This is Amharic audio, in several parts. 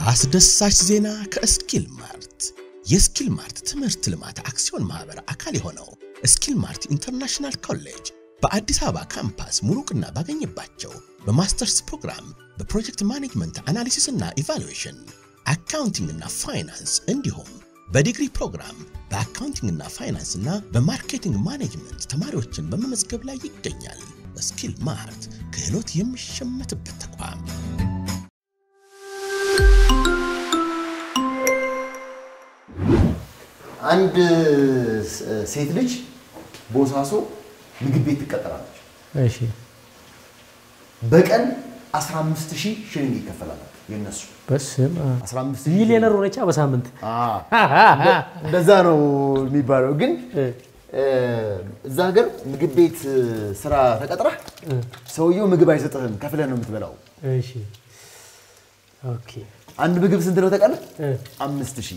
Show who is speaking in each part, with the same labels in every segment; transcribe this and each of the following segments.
Speaker 1: አስደሳች ዜና ከስኪል ማርት የስኪል ማርት ትምህርት ልማት አክሲዮን ማህበር አካል የሆነው ስኪል ማርት ኢንተርናሽናል ኮሌጅ በአዲስ አበባ ካምፓስ ሙሉ ዕውቅና ባገኘባቸው በማስተርስ ፕሮግራም በፕሮጀክት ማኔጅመንት አናሊሲስ እና ኢቫሉዌሽን፣ አካውንቲንግ እና ፋይናንስ እንዲሁም በዲግሪ ፕሮግራም በአካውንቲንግ እና ፋይናንስ እና በማርኬቲንግ ማኔጅመንት ተማሪዎችን በመመዝገብ ላይ ይገኛል። ስኪል ማርት ክህሎት የሚሸመትበት ተቋም።
Speaker 2: አንድ ሴት ልጅ ቦሳሶ ምግብ ቤት ትቀጠራለች።
Speaker 3: እሺ
Speaker 2: በቀን 15 ሺህ ሽልንግ ይከፈላል የነሱ
Speaker 3: በስም
Speaker 2: 15 ሺህ
Speaker 3: ሚሊዮነር ሆነቻ በሳምንት
Speaker 2: እንደዛ ነው የሚባለው። ግን እዛ ሀገር ምግብ ቤት ስራ ተቀጥረህ ሰውየው ምግብ አይሰጥህም፣ ከፍለህ ነው የምትበላው።
Speaker 3: እሺ ኦኬ
Speaker 2: አንድ ምግብ ስንት ነው ተቀን?
Speaker 3: እ።
Speaker 2: አምስት ሺህ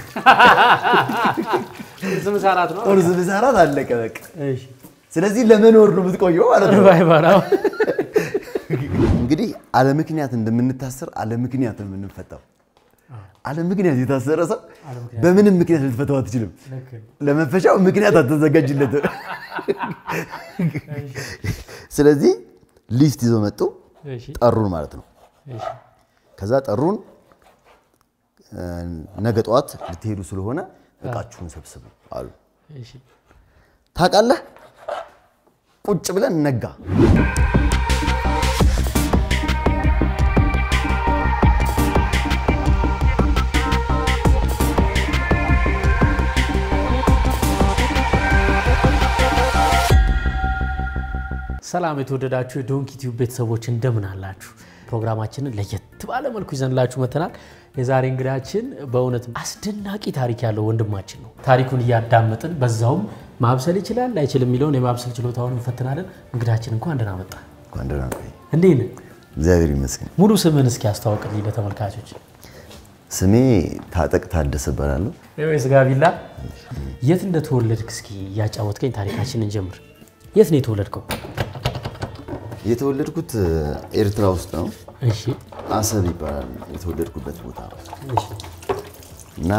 Speaker 3: ስም ሰራት ነው
Speaker 2: ቁርስ፣ ምሳ፣ እራት አለቀ በቃ።
Speaker 3: እሺ
Speaker 2: ስለዚህ ለመኖር ነው የምትቆየው ማለት ነው።
Speaker 3: ባይባራው
Speaker 2: እንግዲህ አለ ምክንያት እንደምንታሰር አለ ምክንያት ነው የምንፈታው። አለ ምክንያት የታሰረ ሰው በምንም ምክንያት ልትፈታው አትችልም። ለመፈሻው ምክንያት አተዘጋጅለትም። ስለዚህ ሊፍት ይዘው መጡ፣
Speaker 3: እሺ
Speaker 2: ጠሩን ማለት ነው።
Speaker 3: እሺ
Speaker 2: ከዛ ጠሩን፣ እ፣ ነገ ጠዋት ልትሄዱ ስለሆነ እቃችሁን ሰብስቡ አሉ።
Speaker 3: እሺ
Speaker 2: ታውቃለህ፣ ቁጭ ብለን ነጋ።
Speaker 3: ሰላም የተወደዳችሁ የዶንኪ ቲዩብ ቤተሰቦች እንደምን አላችሁ? ፕሮግራማችንን ለየት ባለ መልኩ ይዘንላችሁ መተናል። የዛሬ እንግዳችን በእውነት አስደናቂ ታሪክ ያለው ወንድማችን ነው። ታሪኩን እያዳመጥን በዛውም ማብሰል ይችላል አይችልም የሚለውን የማብሰል ችሎታውን እንፈትናለን። እንግዳችን እንኳን ደህና መጣ።
Speaker 2: እንኳን ደህና ቆይ።
Speaker 3: እንዴት ነህ?
Speaker 2: እግዚአብሔር ይመስገን።
Speaker 3: ሙሉ ስምህን እስኪ አስተዋውቅልኝ ለተመልካቾች።
Speaker 2: ስሜ ታጠቅ ታደሰ እባላለሁ።
Speaker 3: ስጋ ቢላ የት እንደተወለድክ እስኪ እያጫወትከኝ ታሪካችንን ጀምር። የት ነው የተወለድከው?
Speaker 2: የተወለድኩት ኤርትራ ውስጥ ነው።
Speaker 3: እሺ
Speaker 2: አሰብ ይባላል የተወለድኩበት ቦታ
Speaker 3: እሺ
Speaker 2: እና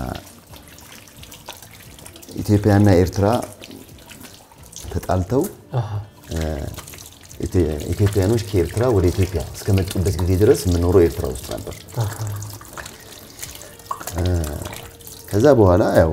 Speaker 2: ኢትዮጵያና ኤርትራ ተጣልተው
Speaker 3: አሃ
Speaker 2: ኢትዮ- ኢትዮጵያኖች ከኤርትራ ወደ ኢትዮጵያ እስከመጡበት ጊዜ ድረስ የምኖረው ኤርትራ ውስጥ ነበር።
Speaker 3: አሃ
Speaker 2: ከዛ በኋላ ያው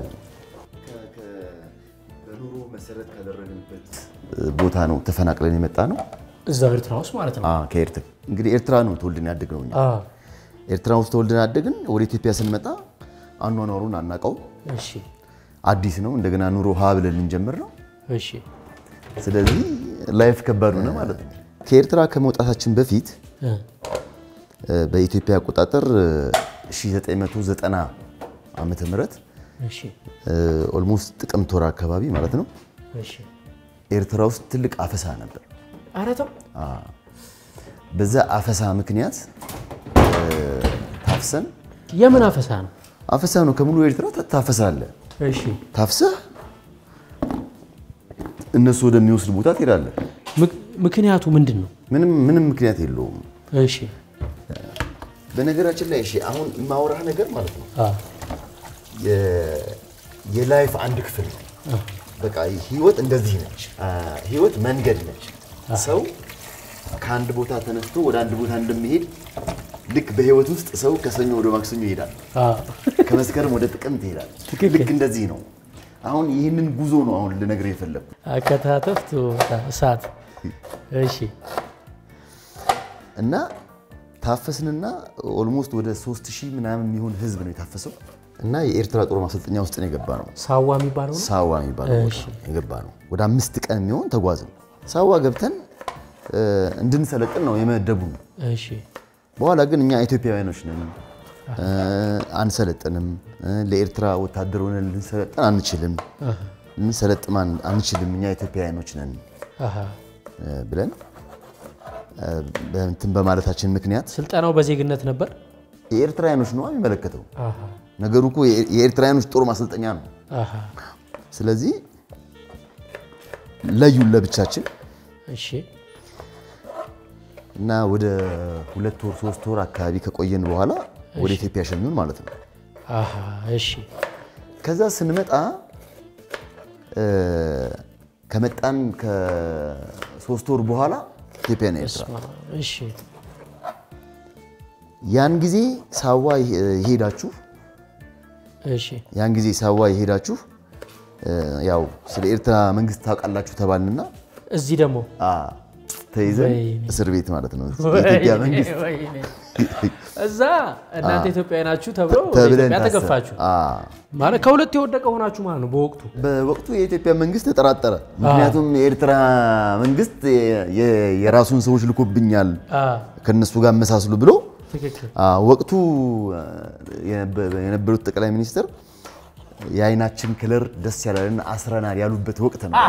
Speaker 2: በኑሮ መሰረት ካደረግንበት ቦታ ነው ተፈናቅለን የመጣ ነው።
Speaker 3: እዛው ኤርትራ ውስጥ ማለት ነው።
Speaker 2: አዎ፣ ከኤርትራ እንግዲህ ኤርትራ ነው ተወልደን ያደግነው እኛ።
Speaker 3: አ
Speaker 2: ኤርትራ ውስጥ ተወልደን ያደግን። ወደ ኢትዮጵያ ስንመጣ አኗኗሩን አናውቀው፣
Speaker 3: እሺ
Speaker 2: አዲስ ነው። እንደገና ኑሮ ሀ ብለን ልንጀምር ነው።
Speaker 3: እሺ
Speaker 2: ስለዚህ ላይፍ ከባድ ሆነ ማለት ነው። ከኤርትራ ከመውጣታችን በፊት
Speaker 3: እ
Speaker 2: እ፣ በኢትዮጵያ አቆጣጠር እ፣ 1990 ዓመተ ምህረት
Speaker 3: እሺ
Speaker 2: ኦልሞስት ጥቅምት ወር አካባቢ ማለት ነው
Speaker 3: እሺ
Speaker 2: ኤርትራ ውስጥ ትልቅ አፈሳ ነበር።
Speaker 3: ኧረ ተው
Speaker 2: በዛ አፈሳ ምክንያት እ፣ ታፍሰን
Speaker 3: የምን አፈሳ ነው?
Speaker 2: አፈሳ ነው ከሙሉ ኤርትራ ታ- ታፈሳለህ።
Speaker 3: እሺ
Speaker 2: ታፍሰህ እነሱ ወደሚወስድ ቦታ ትሄዳለህ።
Speaker 3: ምክ- ምክንያቱ ምንድን ነው?
Speaker 2: ምንም ምንም ምክንያት የለውም።
Speaker 3: እሺ
Speaker 2: በነገራችን ላይ እሺ፣ አሁን የማወራህ ነገር ማለት ነው
Speaker 3: አ
Speaker 2: የ- የላይፍ አንድ ክፍል ነው። በቃ ህይወት እንደዚህ ነች። አ፣ ህይወት መንገድ ነች። ሰው ከአንድ ቦታ ተነስቶ ወደ አንድ ቦታ እንደሚሄድ ልክ በህይወት ውስጥ ሰው ከሰኞ ወደ ማክሰኞ ይሄዳል፣
Speaker 3: አ
Speaker 2: ከመስከረም ወደ ጥቅምት ይሄዳል።
Speaker 3: ትክክል።
Speaker 2: ልክ እንደዚህ ነው። አሁን ይህንን ጉዞ ነው አሁን ልነግርህ የፈለግኩት።
Speaker 3: አከታተፍ ትወጣ እሳት እሺ
Speaker 2: እና ታፈስንና ኦልሞስት ወደ ሶስት ሺህ ምናምን የሚሆን ህዝብ ነው የታፈሰው እና የኤርትራ ጦር ማሰልጠኛ ውስጥ ነው የገባ ነው
Speaker 3: ሳዋ የሚባለው ነው።
Speaker 2: ሳዋ የሚባለው ቦታ
Speaker 3: እሺ።
Speaker 2: የገባ ነው። ወደ አምስት ቀን የሚሆን ተጓዝን። ሳዋ ገብተን እ፣ እንድንሰለጥን ነው የመደቡን።
Speaker 3: እሺ
Speaker 2: በኋላ ግን እኛ ኢትዮጵያውያኖች ነን እ፣ አንሰለጥንም፣ እ፣ ለኤርትራ ወታደር ሆነን ልንሰለጥን አንችልም፣ ልንሰለጥም አን- አንችልም፣ እኛ ኢትዮጵያውያኖች ነን
Speaker 3: አሃ
Speaker 2: እ፣ ብለን እ፣ በእንትን በማለታችን ምክንያት
Speaker 3: ስልጠናው በዜግነት ነበር።
Speaker 2: የኤርትራውያኖች ነው የሚመለከተው።
Speaker 3: አሃ
Speaker 2: ነገሩ እኮ የኤ- የኤርትራውያኖች ጦር ማሰልጠኛ ነው።
Speaker 3: አሃ
Speaker 2: ስለዚህ ለዩን ለብቻችን
Speaker 3: እሺ
Speaker 2: እና ወደ ሁለት ወር ሶስት ወር አካባቢ ከቆየን በኋላ ወደ ኢትዮጵያ ሸኙን ማለት ነው።
Speaker 3: አሃ እሺ
Speaker 2: ከዛ ስንመጣ እ፣ ከመጣን ከሶስት ወር በኋላ ኢትዮጵያና ኤርትራ
Speaker 3: ስማ፣ እሺ
Speaker 2: ያን ጊዜ ሳዋ የሄዳችሁ
Speaker 3: እሺ
Speaker 2: ያን ጊዜ ሳዋ የሄዳችሁ እ፣ ያው ስለ ኤርትራ መንግስት ታውቃላችሁ ተባልንና
Speaker 3: እዚህ ደግሞ
Speaker 2: አ፣ ተይዘን
Speaker 3: ወይኔ።
Speaker 2: እስር ቤት ማለት ነው የኢትዮጵያ
Speaker 3: ወይኔ፣
Speaker 2: መንግስት
Speaker 3: ወይኔ። እዛ እናንተ ኢትዮጵያዊ ናችሁ ተብሎ ወደ
Speaker 2: ተብለን
Speaker 3: ኢትዮጵያ
Speaker 2: ታሰብን።
Speaker 3: ተገፋችሁ
Speaker 2: አ፣
Speaker 3: ማለት ከሁለት የወደቀ ሆናችሁ ማለት ነው በወቅቱ
Speaker 2: በወቅቱ የኢትዮጵያ መንግስት ተጠራጠረ። ምክንያቱም የኤርትራ መንግስት የ- የ- የራሱን ሰዎች ልኮብኛል
Speaker 3: አ፣
Speaker 2: ከነሱ ጋር መሳስሉ ብሎ
Speaker 3: ትክክል
Speaker 2: አ፣ ወቅቱ አ፣ የነበ- የነበሩት ጠቅላይ ሚኒስትር የአይናችን ክለር ደስ ያላለን አስረናል ያሉበት ወቅት ነው።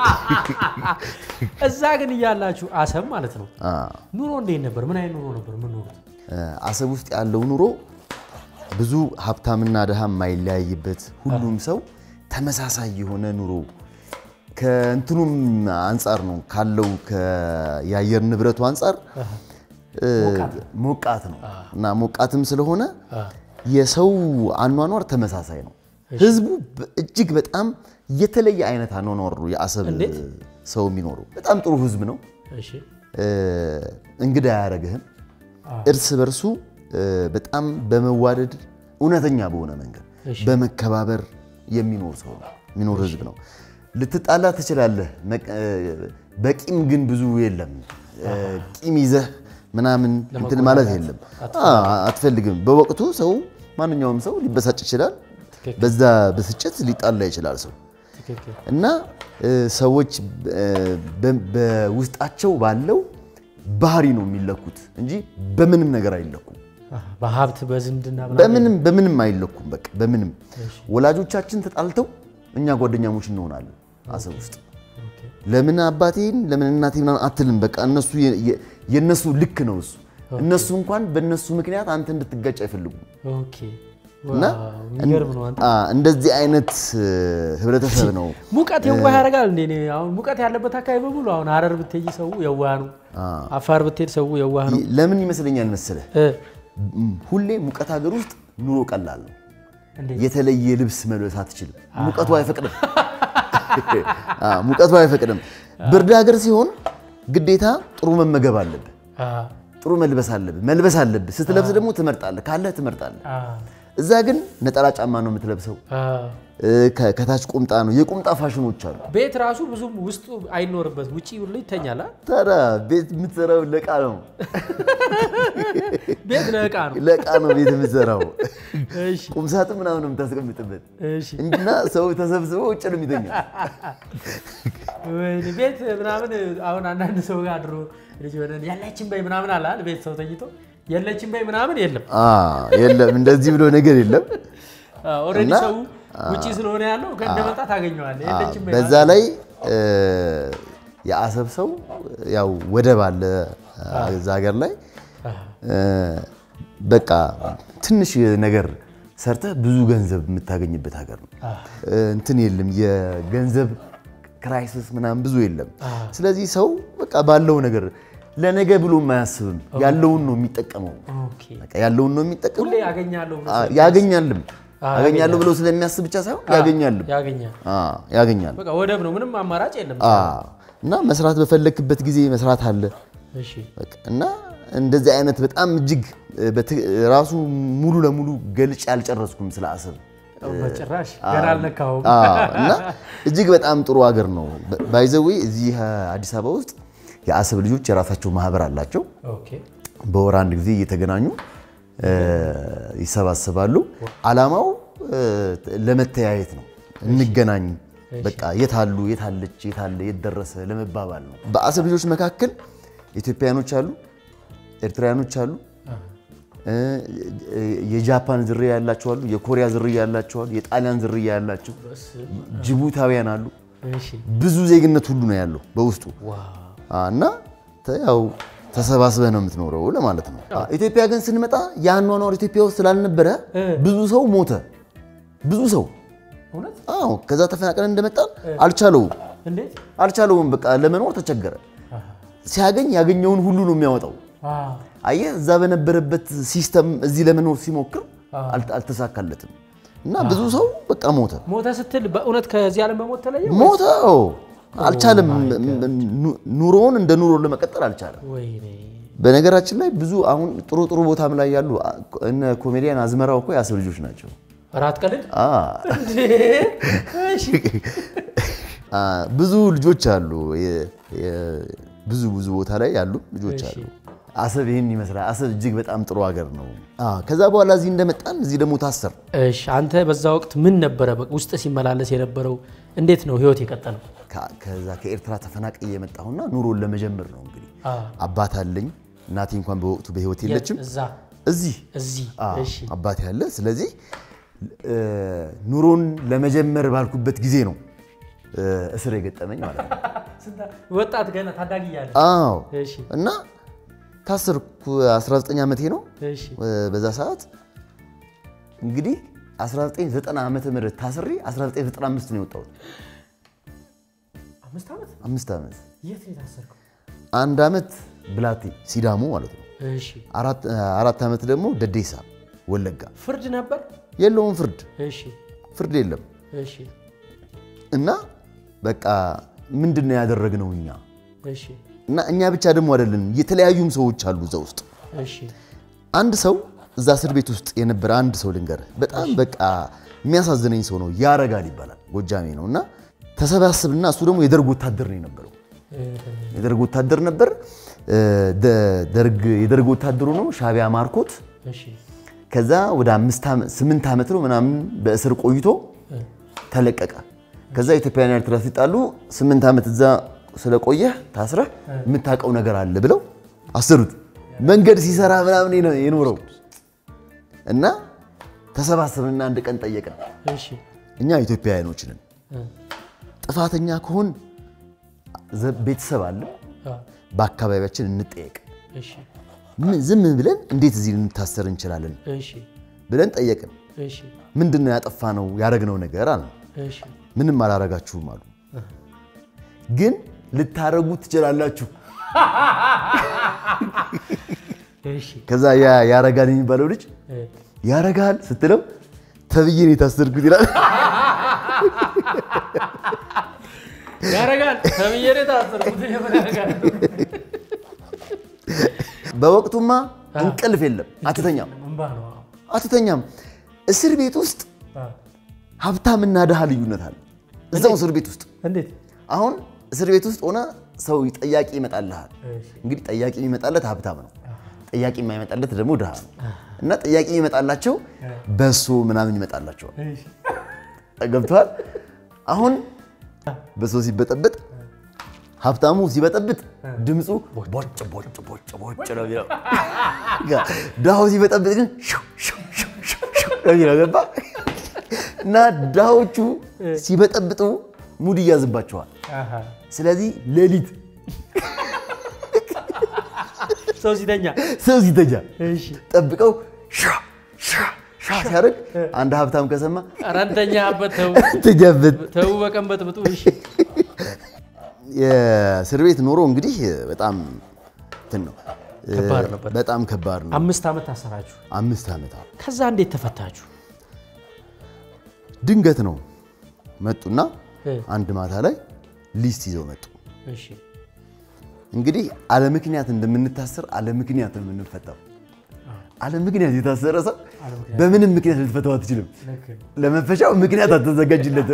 Speaker 3: እዛ ግን እያላችሁ አሰብ ማለት ነው
Speaker 2: አ፣
Speaker 3: ኑሮ እንዴት ነበር ምን አይነት ኑሮ ነበር የምንኖሩት
Speaker 2: አሰብ ውስጥ ያለው ኑሮ ብዙ ሀብታምና ድሃ የማይለያይበት ሁሉም ሰው ተመሳሳይ የሆነ ኑሮ ከእንትኑም አንጻር ነው ካለው ከ- የአየር ንብረቱ አንጻር እ፣ ሞቃት ነው እና ሞቃትም ስለሆነ የሰው አኗኗር ተመሳሳይ ነው። ህዝቡ በ- እጅግ በጣም የተለየ አይነት አኗኗር ነው የአሰብ
Speaker 3: እንዴት?
Speaker 2: ሰው የሚኖረው። በጣም ጥሩ ህዝብ ነው።
Speaker 3: እሺ
Speaker 2: እ፣ እንግዳ አያደርግህም። እርስ በርሱ እ፣ በጣም በመዋደድ እውነተኛ በሆነ መንገድ
Speaker 3: እሺ።
Speaker 2: በመከባበር የሚኖር ሰው ነው የሚኖር ህዝብ ነው። ልትጣላ ትችላለህ። መቅ- እ፣ በቂም ግን ብዙ የለም። እ፣ ቂም ይዘህ ምናምን እንትን ማለት የለም። አ- አትፈልግም። በወቅቱ ሰው ማንኛውም ሰው ሊበሳጭ ይችላል።
Speaker 3: ትክክል።
Speaker 2: በዛ ብስጭት ሊጣላ ይችላል ሰው
Speaker 3: ትክክል
Speaker 2: እና እ፣ ሰዎች እ፣ በ- በውስጣቸው ባለው ባህሪ ነው የሚለኩት እንጂ በምንም ነገር አይለኩም።
Speaker 3: አሃ፣ በሀብት በዝምድና ምናምን
Speaker 2: በምንም በምንም አይለኩም። በቃ በምንም ወላጆቻችን ተጣልተው እኛ ጓደኛሞች እንሆናለን አሰብ ውስጥ
Speaker 3: ኦኬ።
Speaker 2: ለምን አባቴን ለምን እናቴ ምናምን አትልም። በቃ እነሱ የ- የ- የእነሱ ልክ ነው እሱ። እነሱ እንኳን በእነሱ ምክንያት አንተ እንድትጋጭ አይፈልጉም።
Speaker 3: ኦኬ
Speaker 2: እና
Speaker 3: ዋው፣ የሚገርም ነው አንተ
Speaker 2: አ፣ እንደዚህ አይነት እ፣ ህብረተሰብ ነው።
Speaker 3: ሙቀት የዋህ ያደርጋል እንዴ? እኔ አሁን ሙቀት ያለበት አካባቢ በሙሉ አሁን ሀረር ብትሄጂ ሰው የዋህ ነው። አፋር ብትሄድ ሰው የዋህ ነው።
Speaker 2: ለምን ይመስለኛል መሰለህ
Speaker 3: እ፣
Speaker 2: ም- ሁሌ ሙቀት ሀገር ውስጥ ኑሮ ቀላል ነው።
Speaker 3: እንዴት?
Speaker 2: የተለየ ልብስ መልበስ አትችልም። ሙቀቱ አይፈቅድም። አ፣ ሙቀቱ አይፈቅድም። ብርድ ሀገር ሲሆን ግዴታ ጥሩ መመገብ አለብህ፣
Speaker 3: አ፣
Speaker 2: ጥሩ መልበስ አለብህ፣ መልበስ አለብህ። ስትለብስ ደግሞ ትመርጣለህ፣ ካለህ ትመርጣለህ።
Speaker 3: አ፣
Speaker 2: እዛ ግን ነጠላ ጫማ ነው የምትለብሰው፣
Speaker 3: አ።
Speaker 2: እ፣ ከ- ከታች ቁምጣ ነው። የቁምጣ ፋሽኖች አሉ።
Speaker 3: ቤት ራሱ ብዙም ውስጡ አይኖርበት ውጪ ሁሉ ይተኛል። አ?
Speaker 2: ታዲያ ቤት የምትሰራው ለዕቃ ነው፣
Speaker 3: ቤት ለዕቃ ነው።
Speaker 2: ለዕቃ ነው ቤት የምትሰራው።
Speaker 3: እሺ
Speaker 2: ቁምሳጥን ምናምን ነው የምታስቀምጥበት
Speaker 3: እሺ።
Speaker 2: እና ሰው ተሰብስበው ውጭ ነው የሚተኛ።
Speaker 3: ወይኔ ቤት ምናምን አሁን አንዳንድ ሰው ጋር ድሮ ልጅ ሆነን ያለችን በይ ምናምን አለ አይደል? ቤት ሰው ተኝቶ የለችን በይ ምናምን የለም።
Speaker 2: አ፣ የለም እንደዚህ ብሎ ነገር የለም።
Speaker 3: ኦልሬዲ
Speaker 2: እና-
Speaker 3: ሰው ውጪ ስለሆነ ያለው ከእንደመጣ ታገኘዋለህ። የለችን በይ
Speaker 2: በዛ ላይ እ፣ የአሰብ ሰው ያው ወደብ አለ እዛ ሀገር ላይ እ፣ በቃ ትንሽ ነገር ሰርተህ ብዙ ገንዘብ የምታገኝበት ሀገር ነው። እ፣ እንትን የለም የገንዘብ ክራይሲስ ምናምን ብዙ የለም። ስለዚህ ሰው በቃ ባለው ነገር ለነገ ብሎ አያስብም። ያለውን ነው የሚጠቀመው።
Speaker 3: ኦኬ።
Speaker 2: በቃ ያለውን ነው የሚጠቀመው።
Speaker 3: ሁሌ ያገኛለሁ ብሎ
Speaker 2: አ፣ ያገኛልም
Speaker 3: አ፣
Speaker 2: ያገኛለሁ ብሎ ስለሚያስብ ብቻ ሳይሆን ያገኛልም
Speaker 3: ያገኛል።
Speaker 2: አ፣ ያገኛል
Speaker 3: በቃ ወደብ ነው፣ ምንም አማራጭ የለም።
Speaker 2: አ፣ እና መስራት በፈለክበት ጊዜ መስራት አለ
Speaker 3: እሺ
Speaker 2: በቃ እና እንደዚህ አይነት በጣም እጅግ በትክ- ራሱ ሙሉ ለሙሉ ገልጬ አልጨረስኩም ስለ አሰብ
Speaker 3: በጭራሽ ገና አልነካሁም።
Speaker 2: አ፣ እና እጅግ በጣም ጥሩ ሀገር ነው። ባይዘዌ እዚህ አዲስ አበባ ውስጥ የአሰብ ልጆች የራሳቸው ማህበር አላቸው።
Speaker 3: ኦኬ
Speaker 2: በወር አንድ ጊዜ እየተገናኙ እ፣ ይሰባሰባሉ። አላማው እ፣ ለመተያየት ነው። እንገናኝ በቃ የታሉ የታለች የታለ የት ደረሰ ለመባባል ነው። በአሰብ ልጆች መካከል ኢትዮጵያኖች አሉ፣ ኤርትራውያኖች አሉ፣ እ፣ የጃፓን ዝርያ ያላቸው አሉ፣ የኮሪያ ዝርያ ያላቸው አሉ፣ የጣሊያን ዝርያ ያላቸው ጅቡታውያን አሉ።
Speaker 3: እሺ
Speaker 2: ብዙ ዜግነት ሁሉ ነው ያለው በውስጡ
Speaker 3: ዋው
Speaker 2: አ፣ እና ተ- ያው ተሰባስበህ ነው የምትኖረው ለማለት ነው። አ፣ ኢትዮጵያ ግን ስንመጣ የአኗኗር ኢትዮጵያ ውስጥ ስላልነበረ ብዙ ሰው ሞተ። ብዙ ሰው
Speaker 3: እውነት
Speaker 2: አዎ፣ ከዛ ተፈናቅለን እንደመጣን አልቻለውም
Speaker 3: እንዴት?
Speaker 2: አልቻለውም። በቃ ለመኖር ተቸገረ። ሲያገኝ ያገኘውን ሁሉ ነው የሚያወጣው።
Speaker 3: ዋው
Speaker 2: አየህ እዛ በነበረበት ሲስተም እዚህ ለመኖር ሲሞክር አል- አልተሳካለትም እና ብዙ ሰው በቃ ሞተ
Speaker 3: ሞተ ስትል በእውነት ከዚህ ዓለም በሞት ተለየ
Speaker 2: ሞተ አልቻለም ኑ- ኑሮውን እንደ ኑሮ ለመቀጠል አልቻለም
Speaker 3: ወይኔ
Speaker 2: በነገራችን ላይ ብዙ አሁን ጥሩ ጥሩ ቦታም ላይ ያሉ አ- እነ ኮሜዲያን አዝመራው እኮ የአሰብ ልጆች ናቸው
Speaker 3: ራት ቀልድ
Speaker 2: አ
Speaker 3: እሺ
Speaker 2: አ፣ ብዙ ልጆች አሉ የ- የ- ብዙ ብዙ ቦታ ላይ ያሉ ልጆች አሉ አሰብ ይህን ይመስላል አሰብ እጅግ በጣም ጥሩ ሀገር ነው አ፣ ከዛ በኋላ እዚህ እንደመጣን እዚህ ደግሞ ታሰር
Speaker 3: እሺ አንተ በዛ ወቅት ምን ነበረ በ- ውስጥ ሲመላለስ የነበረው እንዴት ነው ህይወት የቀጠለው
Speaker 2: ከ- ከዛ ከኤርትራ ተፈናቅዬ የመጣሁና ኑሮን ለመጀመር ነው እንግዲህ
Speaker 3: አ፣
Speaker 2: አባት አለኝ እናቴ እንኳን በወቅቱ በህይወት የለችም
Speaker 3: እዛ
Speaker 2: እዚህ
Speaker 3: እዚህ
Speaker 2: አ፣
Speaker 3: እሺ
Speaker 2: አባቴ ያለ ስለዚህ እ፣ ኑሮን ለመጀመር ባልኩበት ጊዜ ነው እ፣ እስር የገጠመኝ ማለት ነው
Speaker 3: ወጣት ገና ታዳጊ እያለ
Speaker 2: አዎ
Speaker 3: እሺ
Speaker 2: እና ታሰርኩ 19 ዓመቴ ነው
Speaker 3: እሺ
Speaker 2: እ፣ በዛ ሰዓት እንግዲህ 1990 ዓመተ ምህረት ታስሬ 1995 ነው የወጣሁት
Speaker 3: አምስት ዓመት
Speaker 2: አምስት ዓመት
Speaker 3: የት ነው የታሰርከው
Speaker 2: አንድ ዓመት ብላቴ ሲዳሞ ማለት ነው
Speaker 3: እሺ
Speaker 2: አራት አራት ዓመት ደግሞ ደዴሳ ወለጋ
Speaker 3: ፍርድ ነበር
Speaker 2: የለውም ፍርድ
Speaker 3: እሺ
Speaker 2: ፍርድ የለም
Speaker 3: እሺ
Speaker 2: እና በቃ ምንድን ነው ያደረግነው እኛ
Speaker 3: እሺ
Speaker 2: እና እኛ ብቻ ደግሞ አይደለን የተለያዩም ሰዎች አሉ እዛ ውስጥ
Speaker 3: እሺ
Speaker 2: አንድ ሰው እዛ እስር ቤት ውስጥ የነበረ አንድ ሰው ልንገርህ በጣም በቃ የሚያሳዝነኝ ሰው ነው ያረጋል ይባላል ጎጃሜ ነው እና ተሰባስብና እሱ ደግሞ የደርግ ወታደር ነው የነበረው የደርግ ወታደር ነበር እ፣ ደ- ደርግ የደርግ ወታደሩ ነው ሻቢያ ማርኮት
Speaker 3: እሺ
Speaker 2: ከዛ ወደ አምስት ዓመት ስምንት ዓመት ነው ምናምን በእስር ቆይቶ ተለቀቀ። ከዛ ኢትዮጵያና ኤርትራ ሲጣሉ ስምንት ዓመት እዛ ስለቆየህ ታስረህ የምታውቀው ነገር አለ ብለው አሰሩት። መንገድ ሲሰራ ምናምን ነው የኖረው እና ተሰባሰብንና አንድ ቀን ጠየቀን።
Speaker 3: እሺ
Speaker 2: እኛ ኢትዮጵያውያኖች ነን፣
Speaker 3: እ፣
Speaker 2: ጥፋተኛ ከሆን ዘ- ቤተሰብ አለ፣
Speaker 3: አ፣
Speaker 2: በአካባቢያችን እንጠየቅ።
Speaker 3: እሺ
Speaker 2: ምን ዝም ብለን እንዴት እዚህ ልንታሰር እንችላለን
Speaker 3: እሺ
Speaker 2: ብለን ጠየቅን።
Speaker 3: እሺ
Speaker 2: ምንድን ነው ያጠፋ ነው ያደረግነው ነገር አለ።
Speaker 3: እሺ
Speaker 2: ምንም አላረጋችሁም አሉ። ግን ልታረጉ ትችላላችሁ።
Speaker 3: እሺ
Speaker 2: ከዛ ያ ያረጋል የሚባለው ልጅ
Speaker 3: እ፣
Speaker 2: ያረጋል ስትለው ተብዬ ነው የታሰርኩት ይላል።
Speaker 3: ያረጋል ተብዬ ነው የታሰርኩት የምን ያረጋል
Speaker 2: በወቅቱማ እንቅልፍ የለም፣ አትተኛም
Speaker 3: እንባ ነው
Speaker 2: አትተኛም። እስር ቤት ውስጥ
Speaker 3: አ፣
Speaker 2: ሀብታምና ድሃ ልዩነት አለ። እዛው እስር ቤት ውስጥ
Speaker 3: እንዴት
Speaker 2: አሁን እስር ቤት ውስጥ ሆነ ሰው ጠያቂ ይመጣልሃል።
Speaker 3: እሺ
Speaker 2: እንግዲህ ጠያቂ የሚመጣለት ሀብታም ነው። ጠያቂ የማይመጣለት ደግሞ ድሃ ነው። እና ጠያቂ የሚመጣላቸው በሶ ምናምን ይመጣላቸዋል።
Speaker 3: እሺ
Speaker 2: ገብተዋል። አሁን በሶ ሲበጠበጥ ሀብታሙ ሲበጠብጥ ድምፁ ቦጭ ቦጭ ቦጭ ቦጭ ነው የሚለው። ድሃው ሲበጠብጥ ግን ሹ ሹ ሹ ሹ ሹ ነው የሚለው። ገባ እና ድሃዎቹ ሲበጠብጡ ሙድ ይያዝባቸዋል።
Speaker 3: አሃ
Speaker 2: ስለዚህ ሌሊት
Speaker 3: ሰው ሲተኛ
Speaker 2: ሰው ሲተኛ
Speaker 3: እሺ
Speaker 2: ጠብቀው ሻ ሻ ሻ ሲያደርግ አንድ ሀብታም ከሰማ
Speaker 3: ኧረ እንተኛበት ተው
Speaker 2: ተኛበት።
Speaker 3: ተው በቀን በጥብጡ እሺ
Speaker 2: የእስር ቤት ኑሮ እንግዲህ በጣም እንትን ነው፣
Speaker 3: ከባድ ነበር።
Speaker 2: በጣም ከባድ ነው።
Speaker 3: አምስት ዓመት ታሰራችሁ
Speaker 2: አምስት ዓመት አዎ።
Speaker 3: ከዛ እንዴት ተፈታችሁ
Speaker 2: ድንገት ነው መጡና
Speaker 3: እ፣
Speaker 2: አንድ ማታ ላይ ሊስት ይዘው መጡ።
Speaker 3: እሺ
Speaker 2: እንግዲህ አለ ምክንያት እንደምንታሰር አለ ምክንያት ነው የምንፈታው። አለ ምክንያት የታሰረ ሰው በምንም ምክንያት ልትፈታው አትችልም።
Speaker 3: ልክ ነው።
Speaker 2: ለመፈሻው ምክንያት አልተዘጋጅለትም።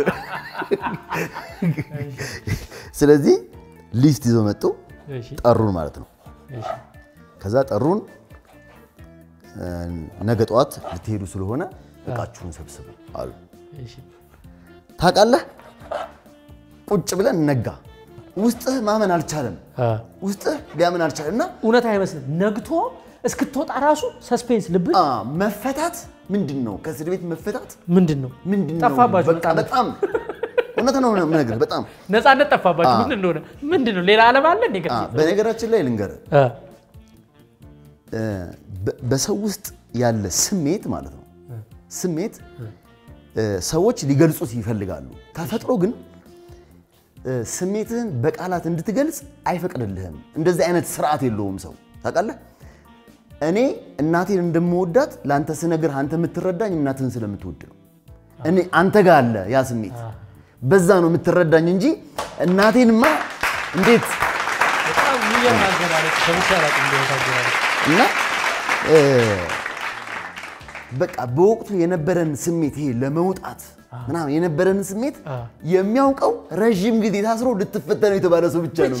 Speaker 2: ስለዚህ ሊስት ይዘው መጡ፣
Speaker 3: እሺ
Speaker 2: ጠሩን ማለት ነው።
Speaker 3: እሺ
Speaker 2: ከዛ ጠሩን። እ፣ ነገ ጠዋት ልትሄዱ ስለሆነ እቃችሁን ሰብስቡ አሉ።
Speaker 3: እሺ
Speaker 2: ታውቃለህ፣ ቁጭ ብለን ነጋ። ውስጥህ ማመን አልቻለም።
Speaker 3: አ፣
Speaker 2: ውስጥህ ሊያምን አልቻለም እና
Speaker 3: እውነት አይመስልም ነግቶ እስክትወጣ ራሱ ሰስፔንስ ልብ
Speaker 2: አ፣ መፈታት ምንድን ነው? ከእስር ቤት መፈታት
Speaker 3: ምንድን ነው
Speaker 2: ምንድን ነው?
Speaker 3: ጠፋባችሁ
Speaker 2: በቃ በጣም እውነት ነው የምነግርህ። በጣም
Speaker 3: ነፃነት ጠፋባችሁ ምን እንደሆነ ምንድን ነው ሌላ ዓለም አለ እንዴ
Speaker 2: አ፣
Speaker 3: ከዚህ
Speaker 2: በነገራችን ላይ ልንገርህ
Speaker 3: አ፣
Speaker 2: እ፣ በ- በሰው ውስጥ ያለ ስሜት ማለት ነው ስሜት እ፣ ሰዎች ሊገልጹት ይፈልጋሉ። ተፈጥሮ ግን እ፣ ስሜትህን በቃላት እንድትገልጽ አይፈቅድልህም። እንደዚህ አይነት ስርዓት የለውም ሰው ታውቃለህ። እኔ እናቴን እንደምወዳት ለአንተ ስነግር አንተ የምትረዳኝ እናትህን ስለምትወድ ነው። እኔ አንተ ጋር አለ ያ ስሜት፣ በዛ ነው የምትረዳኝ እንጂ እናቴንማ እንዴት
Speaker 3: በጣም የሚገርም አገላለጽ ሰምቼ አላውቅም። እንደዚህ አገላለጽ
Speaker 2: እና እ፣ በቃ በወቅቱ የነበረን ስሜት ይሄ ለመውጣት ምናምን የነበረን ስሜት የሚያውቀው ረዥም ጊዜ ታስሮ ልትፈተነው የተባለ ሰው ብቻ ነው።
Speaker 3: ብቻ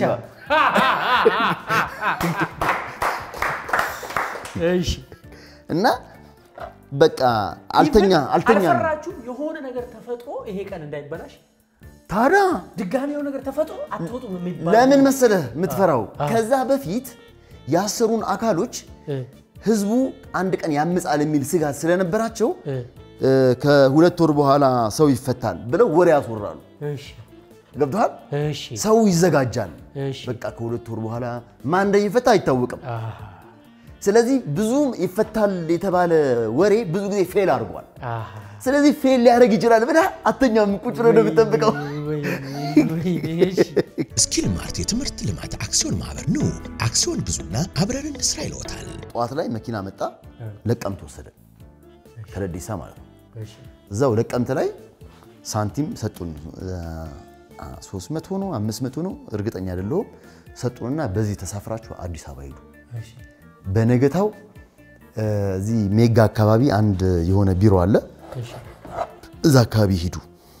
Speaker 3: እሺ
Speaker 2: እና በቃ አልተኛ አልተኛ ነው።
Speaker 3: አልፈራችሁም? የሆነ ነገር ተፈጥሮ ይሄ ቀን እንዳይበላሽ
Speaker 2: ታዲያ
Speaker 3: ድጋሚ የሆነ ነገር ተፈጥሮ አትወጡም የሚባል
Speaker 2: ለምን መሰለህ የምትፈራው? ከዛ በፊት ያሰሩን አካሎች
Speaker 3: እ፣
Speaker 2: ህዝቡ አንድ ቀን ያምጻል የሚል ስጋት ስለነበራቸው
Speaker 3: እ፣
Speaker 2: እ፣ ከሁለት ወር በኋላ ሰው ይፈታል ብለው ወሬ ያስወራሉ።
Speaker 3: እሺ
Speaker 2: ገብቶሃል?
Speaker 3: እሺ
Speaker 2: ሰው ይዘጋጃል።
Speaker 3: እሺ
Speaker 2: በቃ ከሁለት ወር በኋላ ማን እንደሚፈታ አይታወቅም።
Speaker 3: አሃ፣
Speaker 2: ስለዚህ ብዙ ይፈታል የተባለ ወሬ ብዙ ጊዜ ፌል አድርጓል።
Speaker 3: አሃ።
Speaker 2: ስለዚህ ፌል ሊያደርግ ይችላል ብለህ አተኛም ቁጭ ብለህ ነው የምጠብቀው።
Speaker 3: ወይ፣ ወይ፣ እሺ
Speaker 1: ስኪል ማርት የትምህርት ልማት አክሲዮን ማህበር ኑ አክሲዮን ግዙና አብረን እንስራ ይለዎታል።
Speaker 2: ጠዋት ላይ መኪና መጣ፣ ለቀምት ወሰደ፣ ከደዴሳ ማለት ነው።
Speaker 3: እሺ
Speaker 2: እዛው ለቀምት ላይ ሳንቲም ሰጡን። ሶስት መቶ ነው አምስት መቶ ነው እርግጠኛ አይደለሁም። ሰጡንና በዚህ ተሳፍራችሁ አዲስ አበባ ሂዱ።
Speaker 3: እሺ
Speaker 2: በነገታው እ፣ እዚህ ሜጋ አካባቢ አንድ የሆነ ቢሮ አለ፣
Speaker 3: እሺ
Speaker 2: እዛ አካባቢ ሂዱ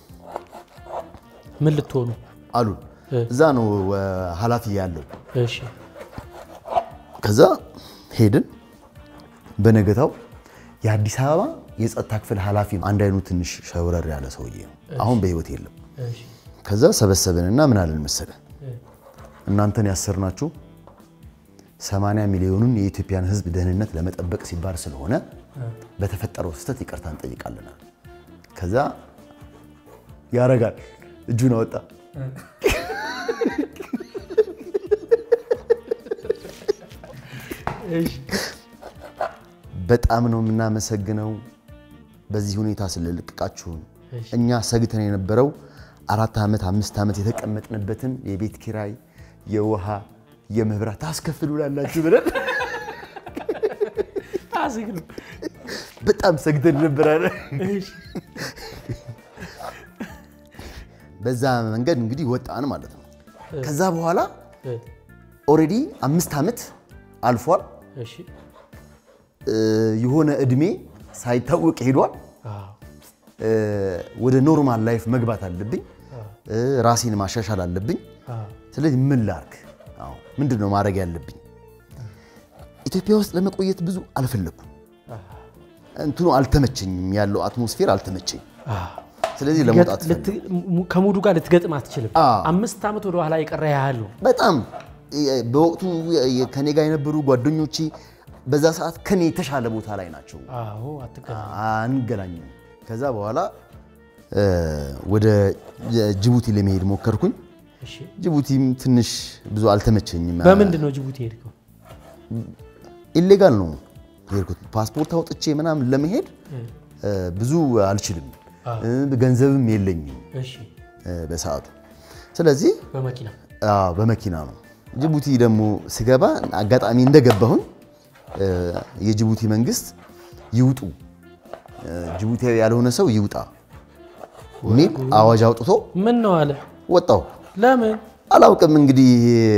Speaker 3: ምን ልትሆኑ?
Speaker 2: አሉን። እዛ ነው እ፣ ኃላፊ ያለው።
Speaker 3: እሺ
Speaker 2: ከዛ ሄድን። በነገታው የአዲስ አበባ የጸጥታ ክፍል ኃላፊ ነው። አንድ አይኑ ትንሽ ሸውረር ያለ ሰውዬ ነው። አሁን በህይወት የለም።
Speaker 3: እሺ
Speaker 2: ከዛ ሰበሰብንና ምን አለን መሰለ እናንተን ያሰርናችሁ 80 ሚሊዮኑን የኢትዮጵያን ሕዝብ ደህንነት ለመጠበቅ ሲባል ስለሆነ በተፈጠረው ስህተት ይቅርታ እንጠይቃለን። ከዛ ያረጋል እጁን አወጣ።
Speaker 3: እሺ
Speaker 2: በጣም ነው የምናመሰግነው በዚህ ሁኔታ ስለለቀቃችሁን። እኛ ሰግተን የነበረው አራት ዓመት አምስት ዓመት የተቀመጥንበትን የቤት ኪራይ፣ የውሃ፣ የመብራት ታስከፍሉላላችሁ ብለን
Speaker 3: አዝግ ነው።
Speaker 2: በጣም ሰግተን ነበራለ።
Speaker 3: እሺ
Speaker 2: በዛ መንገድ እንግዲህ ወጣን ማለት ነው። ከዛ በኋላ
Speaker 3: እ፣
Speaker 2: ኦልሬዲ አምስት ዓመት አልፏል።
Speaker 3: እሺ
Speaker 2: እ፣ የሆነ እድሜ ሳይታወቅ ሄዷል።
Speaker 3: አዎ
Speaker 2: እ፣ ወደ ኖርማል ላይፍ መግባት አለብኝ። እ፣ ራሴን ማሻሻል አለብኝ።
Speaker 3: አዎ
Speaker 2: ስለዚህ ምን ላርግ? አዎ ምንድን ነው ማድረግ ያለብኝ? ኢትዮጵያ ውስጥ ለመቆየት ብዙ አልፈለኩም። እንትኑ አልተመቸኝም፣ ያለው አትሞስፌር አልተመቸኝ።
Speaker 3: አዎ
Speaker 2: ስለዚህ ለመውጣት ፈለግኩ።
Speaker 3: ልት- ሙ- ከሙዱ ጋር ልትገጥም አትችልም።
Speaker 2: አዎ።
Speaker 3: አምስት ዓመት ወደ ኋላ የቀረ ያህል ነው።
Speaker 2: በጣም የ- በወቅቱ የ- ከኔ ጋር የነበሩ ጓደኞቼ በዛ ሰዓት ከኔ የተሻለ ቦታ ላይ ናቸው።
Speaker 3: አዎ አትገናኝ።
Speaker 2: አንገናኝም። ከዛ በኋላ እ፣ ወደ ጅቡቲ ለመሄድ ሞከርኩኝ።
Speaker 3: እሺ
Speaker 2: ጅቡቲም ትንሽ ብዙ አልተመቸኝም።
Speaker 3: በምንድን ነው ጅቡቲ ሄድከው?
Speaker 2: ኢሌጋል ነው የሄድኩት። ፓስፖርት አውጥቼ ምናምን ለመሄድ እ፣ ብዙ አልችልም፣ እ፣ ገንዘብም የለኝም
Speaker 3: እሺ
Speaker 2: እ፣ በሰዓቱ። ስለዚህ
Speaker 3: በመኪና
Speaker 2: አዎ፣ በመኪና ነው። ጅቡቲ ደግሞ ስገባ አጋጣሚ እንደገባሁኝ እ፣ የጅቡቲ መንግስት ይውጡ እ፣ ጅቡቲያዊ ያልሆነ ሰው ይውጣ የሚል አዋጅ አውጥቶ
Speaker 3: ምን ነው አለ።
Speaker 2: ወጣሁ።
Speaker 3: ለምን
Speaker 2: አላውቅም እንግዲህ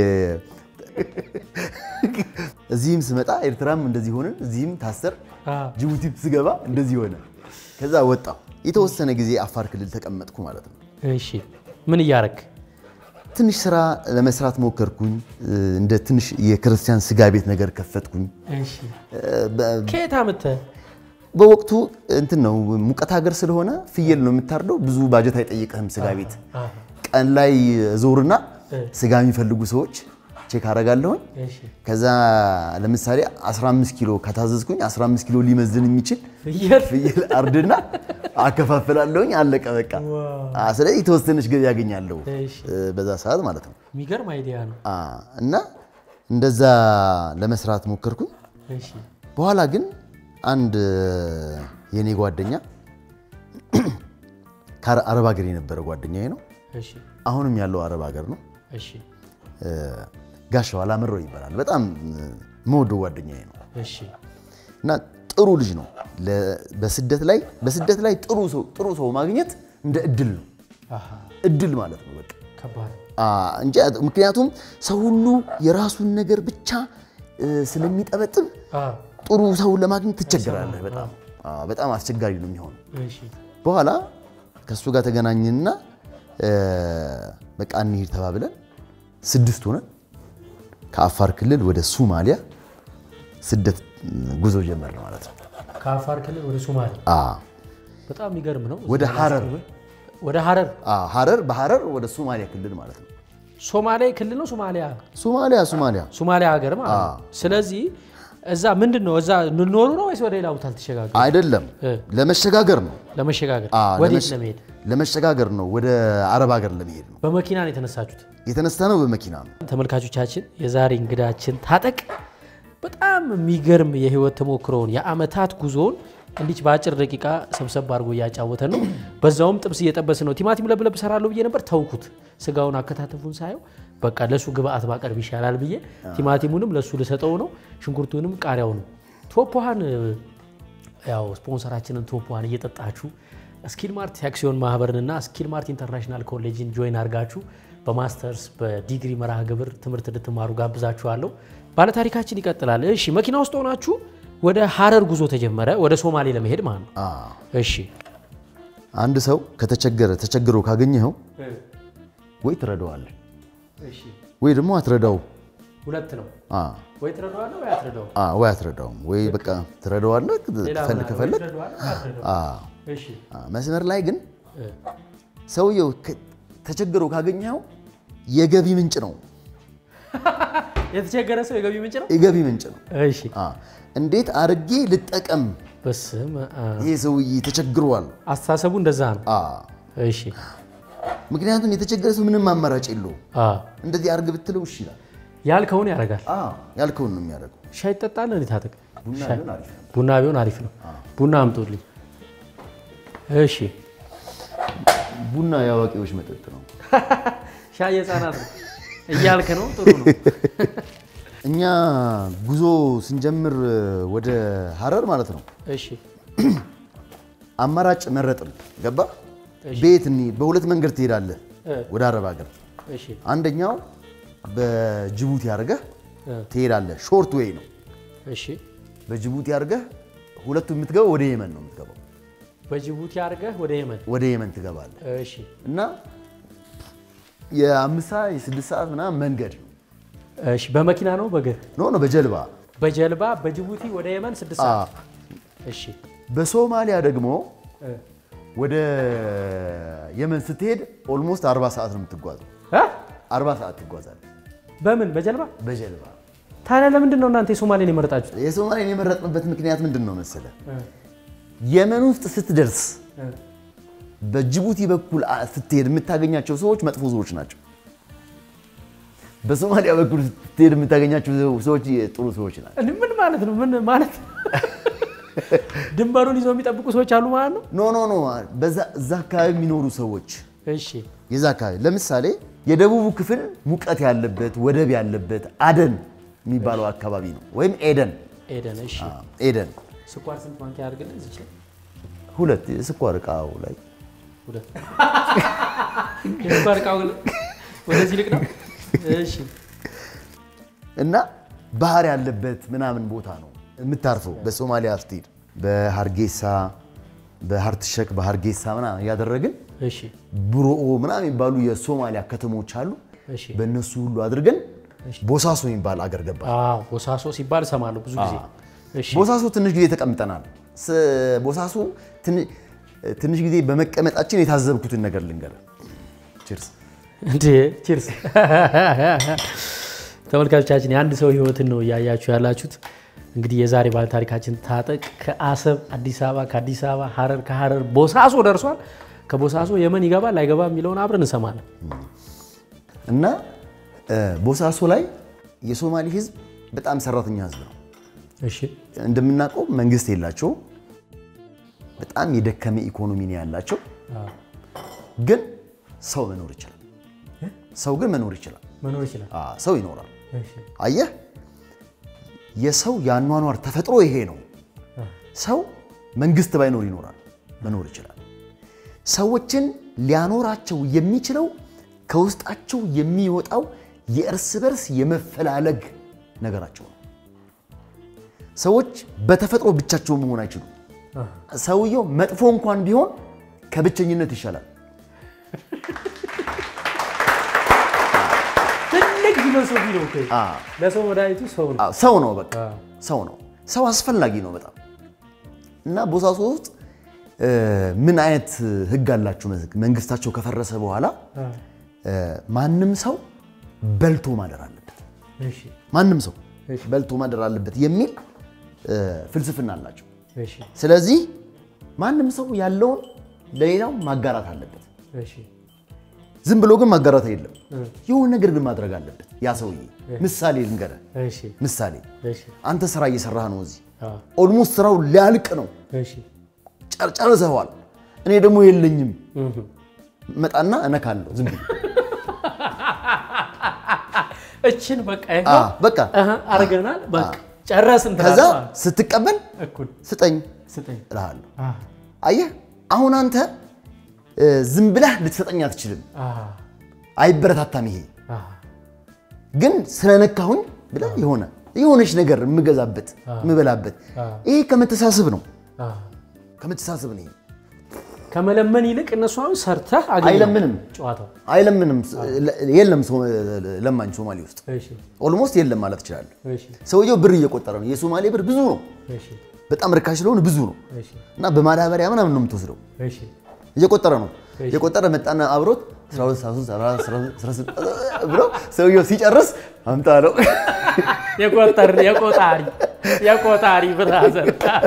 Speaker 2: እዚህም ስመጣ ኤርትራም እንደዚህ ሆነ፣ እዚህም ታሰር፣
Speaker 3: አዎ።
Speaker 2: ጅቡቲም ስገባ እንደዚህ ሆነ። ከዛ ወጣሁ። የተወሰነ ጊዜ አፋር ክልል ተቀመጥኩ ማለት ነው።
Speaker 3: እሺ ምን እያረክ?
Speaker 2: ትንሽ ስራ ለመስራት ሞከርኩኝ። እንደ ትንሽ የክርስቲያን ስጋ ቤት ነገር ከፈትኩኝ።
Speaker 3: እሺ
Speaker 2: በ-
Speaker 3: ከየት አምጥተህ?
Speaker 2: በወቅቱ እንትን ነው ሙቀት ሀገር ስለሆነ ፍየል ነው የምታርደው። ብዙ ባጀት አይጠይቅህም ስጋ ቤት።
Speaker 3: አዎ።
Speaker 2: ቀን ላይ ዞርና ስጋ የሚፈልጉ ሰዎች ቼክ አደርጋለሁኝ።
Speaker 3: እሺ
Speaker 2: ከዛ ለምሳሌ 15 ኪሎ ከታዘዝኩኝ 15 ኪሎ ሊመዝን የሚችል
Speaker 3: ፍየል
Speaker 2: ፍየል አርድና አከፋፍላለሁኝ። አለቀ በቃ። አ፣ ስለዚህ የተወሰነች ገቢ ያገኛለሁ
Speaker 3: እሺ
Speaker 2: እ፣ በዛ ሰዓት ማለት ነው።
Speaker 3: የሚገርም አይዲያ ነው።
Speaker 2: አ፣ እና እንደዛ ለመስራት ሞከርኩኝ።
Speaker 3: እሺ
Speaker 2: በኋላ ግን አንድ የኔ ጓደኛ ከአረብ ሀገር የነበረ ጓደኛዬ ነው።
Speaker 3: እሺ
Speaker 2: አሁንም ያለው አረብ ሀገር ነው።
Speaker 3: እሺ
Speaker 2: እ፣ ጋሻው አላምረው ይባላል። በጣም እ፣ የምወደው ጓደኛዬ ነው።
Speaker 3: እሺ
Speaker 2: እና ጥሩ ልጅ ነው። ለ- በስደት ላይ በስደት ላይ ጥሩ ሰው ጥሩ ሰው ማግኘት እንደ እድል ነው።
Speaker 3: አሃ፣
Speaker 2: እድል ማለት ነው በቃ
Speaker 3: ከባድ
Speaker 2: አ፣ እንጂ ምክንያቱም ሰው ሁሉ የራሱን ነገር ብቻ እ፣ ስለሚጠበጥብ
Speaker 3: አ፣
Speaker 2: ጥሩ ሰውን ለማግኘት ትቸገራለህ። በጣም አ፣ በጣም አስቸጋሪ ነው የሚሆነው።
Speaker 3: እሺ
Speaker 2: በኋላ ከእሱ ጋር ተገናኝንና እ፣ በቃ እንሂድ ተባብለን ስድስት ሆነን ከአፋር ክልል ወደ ሱማሊያ ስደት ጉዞ ጀመርን ማለት ነው።
Speaker 3: ከአፋር ክልል ወደ ሶማሌ
Speaker 2: አ፣
Speaker 3: በጣም የሚገርም ነው።
Speaker 2: ወደ ሀረር
Speaker 3: ወደ ሀረር
Speaker 2: አ፣ ሀረር በሀረር ወደ ሶማሊያ ክልል ማለት ነው።
Speaker 3: ሶማሌ ክልል ነው። ሶማሊያ
Speaker 2: ሶማሊያ ሶማሊያ
Speaker 3: ሶማሊያ ሀገር ማለት ነው። ስለዚህ እዛ ምንድን ነው እዛ እንኖሩ ነው ወይስ ወደ ሌላ ቦታ ልትሸጋገሩ?
Speaker 2: አይደለም
Speaker 3: እ።
Speaker 2: ለመሸጋገር ነው።
Speaker 3: ለመሸጋገር
Speaker 2: አ፣
Speaker 3: ወዴት
Speaker 2: ለመሸ-
Speaker 3: ለመሄድ?
Speaker 2: ለመሸጋገር ነው። ወደ አረብ ሀገር ለመሄድ ነው
Speaker 3: በመኪና ነው የተነሳችሁት?
Speaker 2: የተነሳ ነው። በመኪና ነው።
Speaker 3: ተመልካቾቻችን የዛሬ እንግዳችን ታጠቅ በጣም የሚገርም የህይወት ተሞክሮውን የአመታት ጉዞውን እንዲች በአጭር ደቂቃ ሰብሰብ አድርጎ እያጫወተን ነው። በዛውም ጥብስ እየጠበስን ነው። ቲማቲም ለብለብ ሰራለሁ ብዬ ነበር ተውኩት። ስጋውን አከታተፉን ሳየው በቃ ለሱ ግብአት ባቀርብ ይሻላል ብዬ ቲማቲሙንም ለሱ ልሰጠው ነው፣ ሽንኩርቱንም ቃሪያውንም ቶፖሃን ያው ስፖንሰራችንን ቶፖሃን እየጠጣችሁ ስኪል ማርት የአክሲዮን ማህበርንና ስኪል ማርት ኢንተርናሽናል ኮሌጅን ጆይን አድርጋችሁ በማስተርስ በዲግሪ መርሃ ግብር ትምህርት እንድትማሩ ጋብዛችኋለሁ። ባለታሪካችን ይቀጥላል። እሺ መኪና ውስጥ ሆናችሁ ወደ ሀረር ጉዞ ተጀመረ፣ ወደ ሶማሌ ለመሄድ ማለት ነው።
Speaker 2: አ፣
Speaker 3: እሺ
Speaker 2: አንድ ሰው ከተቸገረ ተቸግሮ ካገኘኸው ወይ ትረዳዋለህ ወይ ደግሞ አትረዳው።
Speaker 3: ሁለት ነው።
Speaker 2: አ፣
Speaker 3: ወይ ትረዳዋለህ ወይ አትረዳው።
Speaker 2: አ፣ ወይ አትረዳውም ወይ በቃ ትረዳዋለህ ከፈል- ከፈለግ አ፣
Speaker 3: እሺ
Speaker 2: አ፣ መስመር ላይ ግን ሰውየው ከ- ተቸግሮ ካገኘኸው የገቢ ምንጭ ነው።
Speaker 3: የተቸገረ ሰው የገቢ ምንጭ ነው።
Speaker 2: የገቢ ምንጭ ነው።
Speaker 3: እሺ
Speaker 2: አ፣ እንዴት አድርጌ ልጠቀም?
Speaker 3: በስመ አብ።
Speaker 2: ይሄ ሰውዬ ተቸግሯል።
Speaker 3: አስተሳሰቡ እንደዛ ነው።
Speaker 2: አ፣
Speaker 3: እሺ
Speaker 2: ምክንያቱም የተቸገረ ሰው ምንም አማራጭ የለውም።
Speaker 3: አ
Speaker 2: እንደዚህ አድርግ ብትለው እሺ ይላል።
Speaker 3: ያልከውን ያደርጋል።
Speaker 2: አ፣ ያልከውን ነው የሚያደርገው።
Speaker 3: ሻይ ትጠጣለህ? እንዴት ታጠቅ?
Speaker 2: ቡና ቢሆን አሪፍ ነው።
Speaker 3: ቡና ቢሆን አሪፍ ነው። ቡና አምጡልኝ። እሺ
Speaker 2: ቡና የአዋቂዎች መጠጥ ነው።
Speaker 3: ሻይ የህፃናት ነው እያልክ ነው። ጥሩ ነው።
Speaker 2: እኛ ጉዞ ስንጀምር ወደ ሀረር ማለት ነው
Speaker 3: እሺ
Speaker 2: አማራጭ መረጥን። ገባ ቤት እንሂድ። በሁለት መንገድ ትሄዳለህ
Speaker 3: እ።
Speaker 2: ወደ አረብ ሀገር።
Speaker 3: እሺ
Speaker 2: አንደኛው በጅቡቲ አድርገህ
Speaker 3: እ።
Speaker 2: ትሄዳለህ። ሾርት ዌይ ነው።
Speaker 3: እሺ
Speaker 2: በጅቡቲ አድርገህ ሁለቱ የምትገባው ወደ የመን ነው የምትገባው።
Speaker 3: በጅቡቲ አድርገህ ወደ የመን።
Speaker 2: ወደ የመን ትገባለህ
Speaker 3: እሺ
Speaker 2: እና የአምስት ሰዓት የስድስት ሰዓት ምናምን መንገድ ነው።
Speaker 3: እሺ በመኪና ነው በእግር
Speaker 2: ኖ ኖ በጀልባ
Speaker 3: በጀልባ በጅቡቲ ወደ የመን ስድስት
Speaker 2: አ፣
Speaker 3: ሰዓት። እሺ
Speaker 2: በሶማሊያ ደግሞ
Speaker 3: እ።
Speaker 2: ወደ የመን ስትሄድ ኦልሞስት 40 ሰዓት ነው የምትጓዘው።
Speaker 3: እ?
Speaker 2: 40 ሰዓት ትጓዛለህ
Speaker 3: በምን በጀልባ
Speaker 2: በጀልባ።
Speaker 3: ታዲያ ለምንድን ነው እናንተ የሶማሌን የመረጣችሁት?
Speaker 2: የሶማሊያን የመረጥንበት ምክንያት ምንድን ነው መሰለ? የመን ውስጥ ስትደርስ በጅቡቲ በኩል አ- ስትሄድ የምታገኛቸው ሰዎች መጥፎ ሰዎች ናቸው። በሶማሊያ በኩል ስትሄድ የምታገኛቸው ሰዎች ጥሩ ሰዎች ናቸው።
Speaker 3: እንዴ ምን ማለት ነው? ምን ማለት ድንበሩን ይዘው የሚጠብቁ ሰዎች አሉ ማለት ነው?
Speaker 2: ኖ ኖ ኖ በዛ እዛ አካባቢ የሚኖሩ ሰዎች
Speaker 3: እሺ
Speaker 2: የዛ አካባቢ ለምሳሌ የደቡቡ ክፍል ሙቀት ያለበት ወደብ ያለበት አደን የሚባለው አካባቢ ነው፣ ወይም ኤደን
Speaker 3: ኤደን። እሺ
Speaker 2: አ፣ ኤደን
Speaker 3: ስኳር ስንት ማንኪያ አድርግልህ? እዚች ላይ
Speaker 2: ሁለት የስኳር እቃው ላይ
Speaker 3: ሁለት የስኳር እቃው ግን ወደዚህ ልቅ ነው። እሺ
Speaker 2: እና ባህር ያለበት ምናምን ቦታ ነው የምታርፈው። በሶማሊያ ስትሄድ በሀርጌሳ በሀርትሸክ በሀርጌሳ ምናምን እያደረግን
Speaker 3: እሺ
Speaker 2: ብሮኦ ምናምን የሚባሉ የሶማሊያ ከተሞች አሉ።
Speaker 3: እሺ
Speaker 2: በእነሱ ሁሉ አድርገን ቦሳሶ የሚባል አገር ገባ።
Speaker 3: አዎ ቦሳሶ ሲባል እሰማለሁ ብዙ ጊዜ። እሺ
Speaker 2: ቦሳሶ ትንሽ ጊዜ ተቀምጠናል። ስ- ቦሳሶ ትን- ትንሽ ጊዜ በመቀመጣችን የታዘብኩትን ነገር ልንገር። ቺርስ
Speaker 3: እንዴ ቺርስ። ተመልካቾቻችን የአንድ ሰው ህይወትን ነው እያያችሁ ያላችሁት። እንግዲህ የዛሬ ባለ ታሪካችን ታጠቅ ከአሰብ አዲስ አበባ፣ ከአዲስ አበባ ሀረር፣ ከሀረር ቦሳሶ ደርሷል። ከቦሳሶ የመን ይገባል አይገባ የሚለውን አብረን እንሰማለን።
Speaker 2: እና እ፣ ቦሳሶ ላይ የሶማሌ ህዝብ በጣም ሰራተኛ ህዝብ ነው።
Speaker 3: እሺ
Speaker 2: እንደምናውቀው መንግስት የላቸውም። በጣም የደከመ ኢኮኖሚ ነው ያላቸው። ግን ሰው መኖር ይችላል። ሰው ግን መኖር ይችላል።
Speaker 3: መኖር ይችላል።
Speaker 2: አ፣ ሰው ይኖራል።
Speaker 3: እሺ
Speaker 2: አየህ፣ የሰው የአኗኗር ተፈጥሮ ይሄ ነው። ሰው መንግስት ባይኖር ይኖራል፣ መኖር ይችላል። ሰዎችን ሊያኖራቸው የሚችለው ከውስጣቸው የሚወጣው የእርስ በርስ የመፈላለግ ነገራቸው ነው። ሰዎች በተፈጥሮ ብቻቸው መሆን አይችሉም። ሰውየው መጥፎ እንኳን ቢሆን ከብቸኝነት ይሻላል።
Speaker 3: ትልቅ ፊሎሶፊ ነው እኮ።
Speaker 2: አ፣
Speaker 3: ለሰው መድኃኒቱ ሰው ነው።
Speaker 2: አ፣ ሰው ነው፣ በቃ
Speaker 3: አ፣
Speaker 2: ሰው ነው። ሰው አስፈላጊ ነው በጣም እና ቦሳሶ ውስጥ እ፣ ምን አይነት ህግ አላችሁ? መንግስታቸው ከፈረሰ በኋላ
Speaker 3: አ፣
Speaker 2: እ፣ ማንም ሰው በልቶ ማደር አለበት።
Speaker 3: እሺ፣
Speaker 2: ማንም ሰው
Speaker 3: እሺ።
Speaker 2: በልቶ ማደር አለበት የሚል እ፣ ፍልስፍና አላቸው።
Speaker 3: እሺ፣
Speaker 2: ስለዚህ ማንም ሰው ያለውን ለሌላው ማጋራት አለበት።
Speaker 3: እሺ፣
Speaker 2: ዝም ብሎ ግን ማጋራት የለም።
Speaker 3: እ፣
Speaker 2: የሆነ ነገር ግን ማድረግ አለበት ያ ሰውዬ። ምሳሌ ልንገርህ፣
Speaker 3: እሺ፣
Speaker 2: ምሳሌ
Speaker 3: እሺ፣
Speaker 2: አንተ ስራ እየሰራህ ነው እዚህ
Speaker 3: አ፣
Speaker 2: ኦልሞስት ስራው ሊያልቅ ነው፣
Speaker 3: እሺ፣
Speaker 2: ጨር- ጨርሰዋል። እኔ ደግሞ የለኝም።
Speaker 3: እህ፣
Speaker 2: መጣና እነካለሁ ዝም ብዬ
Speaker 3: እችን በቃ
Speaker 2: አ፣
Speaker 3: ይኸው
Speaker 2: በቃ
Speaker 3: እህ፣ አድርገናል። በቃ ጨረስን።
Speaker 2: ከዛ
Speaker 3: ትላለህ ማለት ነው።
Speaker 2: ስትቀበል
Speaker 3: እኩል
Speaker 2: ስጠኝ
Speaker 3: ስጠኝ።
Speaker 2: እልሃለሁ።
Speaker 3: አ፣
Speaker 2: አየህ አሁን አንተ እ፣ ዝም ብለህ ልትሰጠኝ አትችልም።
Speaker 3: አ፣
Speaker 2: አይበረታታም ይሄ
Speaker 3: አ፣
Speaker 2: ግን ስለነካሁኝ ብለህ የሆነ የሆነች ነገር የምገዛበት የምበላበት
Speaker 3: አ።
Speaker 2: ይሄ ከመተሳሰብ ነው።
Speaker 3: አ።
Speaker 2: ከመተሳሰብ ነው። ይሄ
Speaker 3: ከመለመን ይልቅ እነሱ አሁን ሰርተህ አገኘው
Speaker 2: አይለምንም
Speaker 3: ጨዋታው።
Speaker 2: አይለምንም። የለም ሶ- ለማኝ ሶማሌ ውስጥ
Speaker 3: እሺ፣
Speaker 2: ኦልሞስት የለም ማለት ትችላለህ።
Speaker 3: እሺ፣
Speaker 2: ሰውየው ብር እየቆጠረ ነው። የሶማሌ ብር ብዙ ነው፣
Speaker 3: እሺ፣
Speaker 2: በጣም ርካሽ ስለሆነ ብዙ ነው
Speaker 3: እሺ፣
Speaker 2: እና በማዳበሪያ ምናምን ነው የምትወስደው።
Speaker 3: እሺ፣
Speaker 2: እየቆጠረ ነው
Speaker 3: እሺ።
Speaker 2: እየቆጠረ መጣና አብሮት 12 13 14 16 ብሎ ሰውየው ሲጨርስ አምጣ ነው።
Speaker 3: የቆጠር የቆጣሪ የቆጣሪ ብራዘር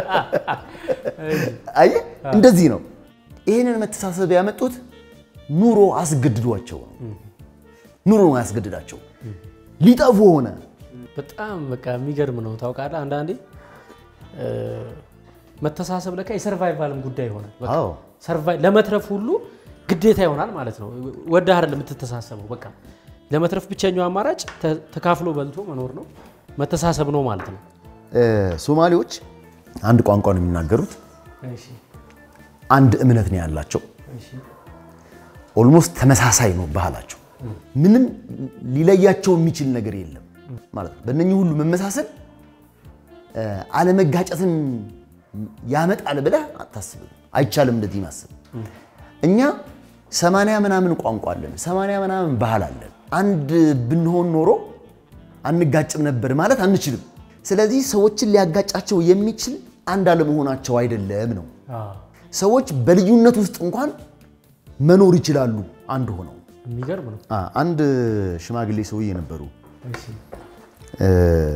Speaker 2: አየህ እንደዚህ ነው። ይህንን መተሳሰብ ያመጡት ኑሮ አስገድዷቸው ነው። ኑሮ ነው ያስገድዳቸው። ሊጠፉ ሆነ።
Speaker 3: በጣም በቃ የሚገርም ነው። ታውቃለህ አንዳንዴ እ፣ መተሳሰብ ለካ የሰርቫይቫልም ጉዳይ ይሆናል። በቃ
Speaker 2: አዎ
Speaker 3: ሰርቫይ- ለመትረፍ ሁሉ ግዴታ ይሆናል ማለት ነው። ወደህ አይደለም የምትተሳሰበው። በቃ ለመትረፍ ብቸኛው አማራጭ ተ- ተካፍሎ በልቶ መኖር ነው፣ መተሳሰብ ነው ማለት ነው።
Speaker 2: እ፣ ሶማሌዎች አንድ ቋንቋ ነው የሚናገሩት።
Speaker 3: እሺ፣
Speaker 2: አንድ እምነት ነው ያላቸው።
Speaker 3: እሺ፣
Speaker 2: ኦልሞስት ተመሳሳይ ነው ባህላቸው። ምንም ሊለያቸው የሚችል ነገር የለም ማለት ነው። በእነኚህ ሁሉ መመሳሰል እ፣ አለመጋጨትን ያመጣል ብለህ አታስብም። አይቻልም እንደዚህ ማሰብ። እኛ ሰማንያ ምናምን ቋንቋ አለን፣ ሰማንያ ምናምን ባህል አለን። አንድ ብንሆን ኖሮ አንጋጭም ነበር ማለት አንችልም። ስለዚህ ሰዎችን ሊያጋጫቸው የሚችል አንድ አለመሆናቸው አይደለም ነው።
Speaker 3: አዎ፣
Speaker 2: ሰዎች በልዩነት ውስጥ እንኳን መኖር ይችላሉ አንድ ሆነው።
Speaker 3: የሚገርም ነው።
Speaker 2: አ፣ አንድ ሽማግሌ ሰውዬ ነበሩ።
Speaker 3: እሺ፣
Speaker 2: እ፣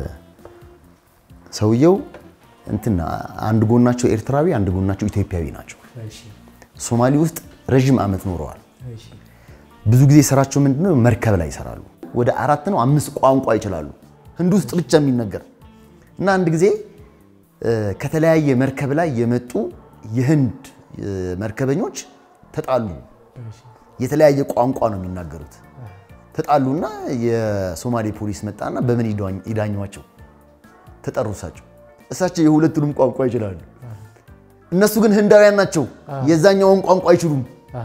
Speaker 2: ሰውየው እንትን አንድ ጎናቸው ኤርትራዊ፣ አንድ ጎናቸው ኢትዮጵያዊ ናቸው።
Speaker 3: እሺ፣
Speaker 2: ሶማሌ ውስጥ ረዥም ዓመት ኖረዋል።
Speaker 3: እሺ፣
Speaker 2: ብዙ ጊዜ ስራቸው ምንድነው? መርከብ ላይ ይሰራሉ። ወደ አራት ነው አምስት ቋንቋ ይችላሉ፣ ህንድ ውስጥ ብቻ የሚነገር እና አንድ ጊዜ እ፣ ከተለያየ መርከብ ላይ የመጡ የህንድ እ፣ መርከበኞች ተጣሉ።
Speaker 3: እሺ፣
Speaker 2: የተለያየ ቋንቋ ነው የሚናገሩት። ተጣሉና የሶማሌ ፖሊስ መጣና በምን ይዳኝ- ይዳኟቸው ተጠሩ። እሳቸው እሳቸው የሁለቱንም ቋንቋ ይችላሉ። እነሱ ግን ህንዳውያን ናቸው፣ የዛኛውን ቋንቋ አይችሉም።
Speaker 3: አ፣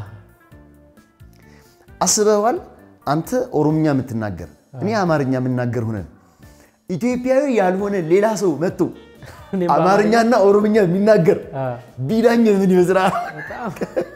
Speaker 2: አስበዋል? አንተ ኦሮምኛ የምትናገር እኔ አማርኛ የምናገር ሆነን ኢትዮጵያዊ ያልሆነ ሌላ ሰው መጥቶ
Speaker 3: እኔም
Speaker 2: አማርኛና ኦሮምኛ የሚናገር
Speaker 3: አ፣
Speaker 2: ቢዳኝ ምን ይመስላል?
Speaker 3: በጣም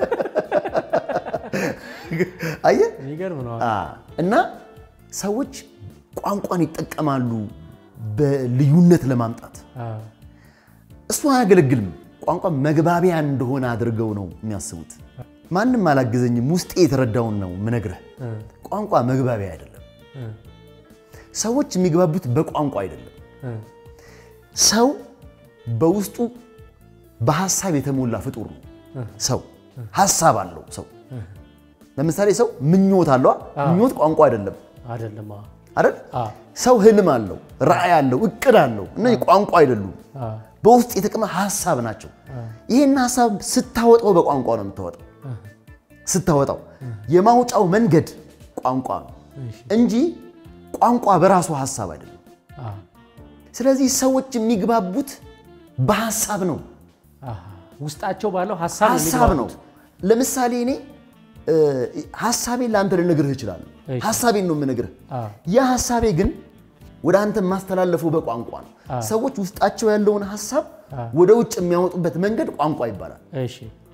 Speaker 2: አየህ
Speaker 3: የሚገርም ነው።
Speaker 2: አ፣ እና ሰዎች ቋንቋን ይጠቀማሉ በልዩነት ለማምጣት።
Speaker 3: አ፣
Speaker 2: እሱ አያገለግልም። ቋንቋ መግባቢያ እንደሆነ አድርገው ነው የሚያስቡት። ማንም አላገዘኝም፣ ውስጤ የተረዳውን ነው ምነግርህ።
Speaker 3: እ፣
Speaker 2: ቋንቋ መግባቢያ አይደለም።
Speaker 3: እ፣
Speaker 2: ሰዎች የሚግባቡት በቋንቋ አይደለም።
Speaker 3: እ፣
Speaker 2: ሰው በውስጡ በሀሳብ የተሞላ ፍጡር ነው። ሰው ሀሳብ አለው። ሰው ለምሳሌ ሰው ምኞት አለው። ምኞት ቋንቋ አይደለም
Speaker 3: አይደለም። አ፣
Speaker 2: አይደል?
Speaker 3: አ፣
Speaker 2: ሰው ህልም አለው፣ ራዕይ አለው፣ እቅድ አለው። እነዚህ ቋንቋ አይደሉም።
Speaker 3: አ፣
Speaker 2: በውስጥ የተቀመጠ ሀሳብ ናቸው። ይህን ሀሳብ ስታወጣው በቋንቋ ነው የምታወጣው። ስታወጣው የማውጫው መንገድ ቋንቋ ነው
Speaker 3: እሺ፣
Speaker 2: እንጂ ቋንቋ በራሱ ሀሳብ አይደለም።
Speaker 3: አ፣
Speaker 2: ስለዚህ ሰዎች የሚግባቡት በሀሳብ ነው።
Speaker 3: አሃ። ውስጣቸው ባለው ሀሳብ ነው
Speaker 2: ሀሳብ ነው።
Speaker 3: የሚግባቡት።
Speaker 2: ለምሳሌ እኔ እ፣ ሀሳቤን ለአንተ ልነግርህ እችላለሁ።
Speaker 3: እሺ።
Speaker 2: ሀሳቤን ነው የምነግርህ።
Speaker 3: አ።
Speaker 2: ያ ሀሳቤ ግን ወደ አንተ የማስተላለፈው በቋንቋ ነው። ሰዎች ውስጣቸው ያለውን ሀሳብ ወደ ውጭ የሚያወጡበት መንገድ ቋንቋ ይባላል።
Speaker 3: እሺ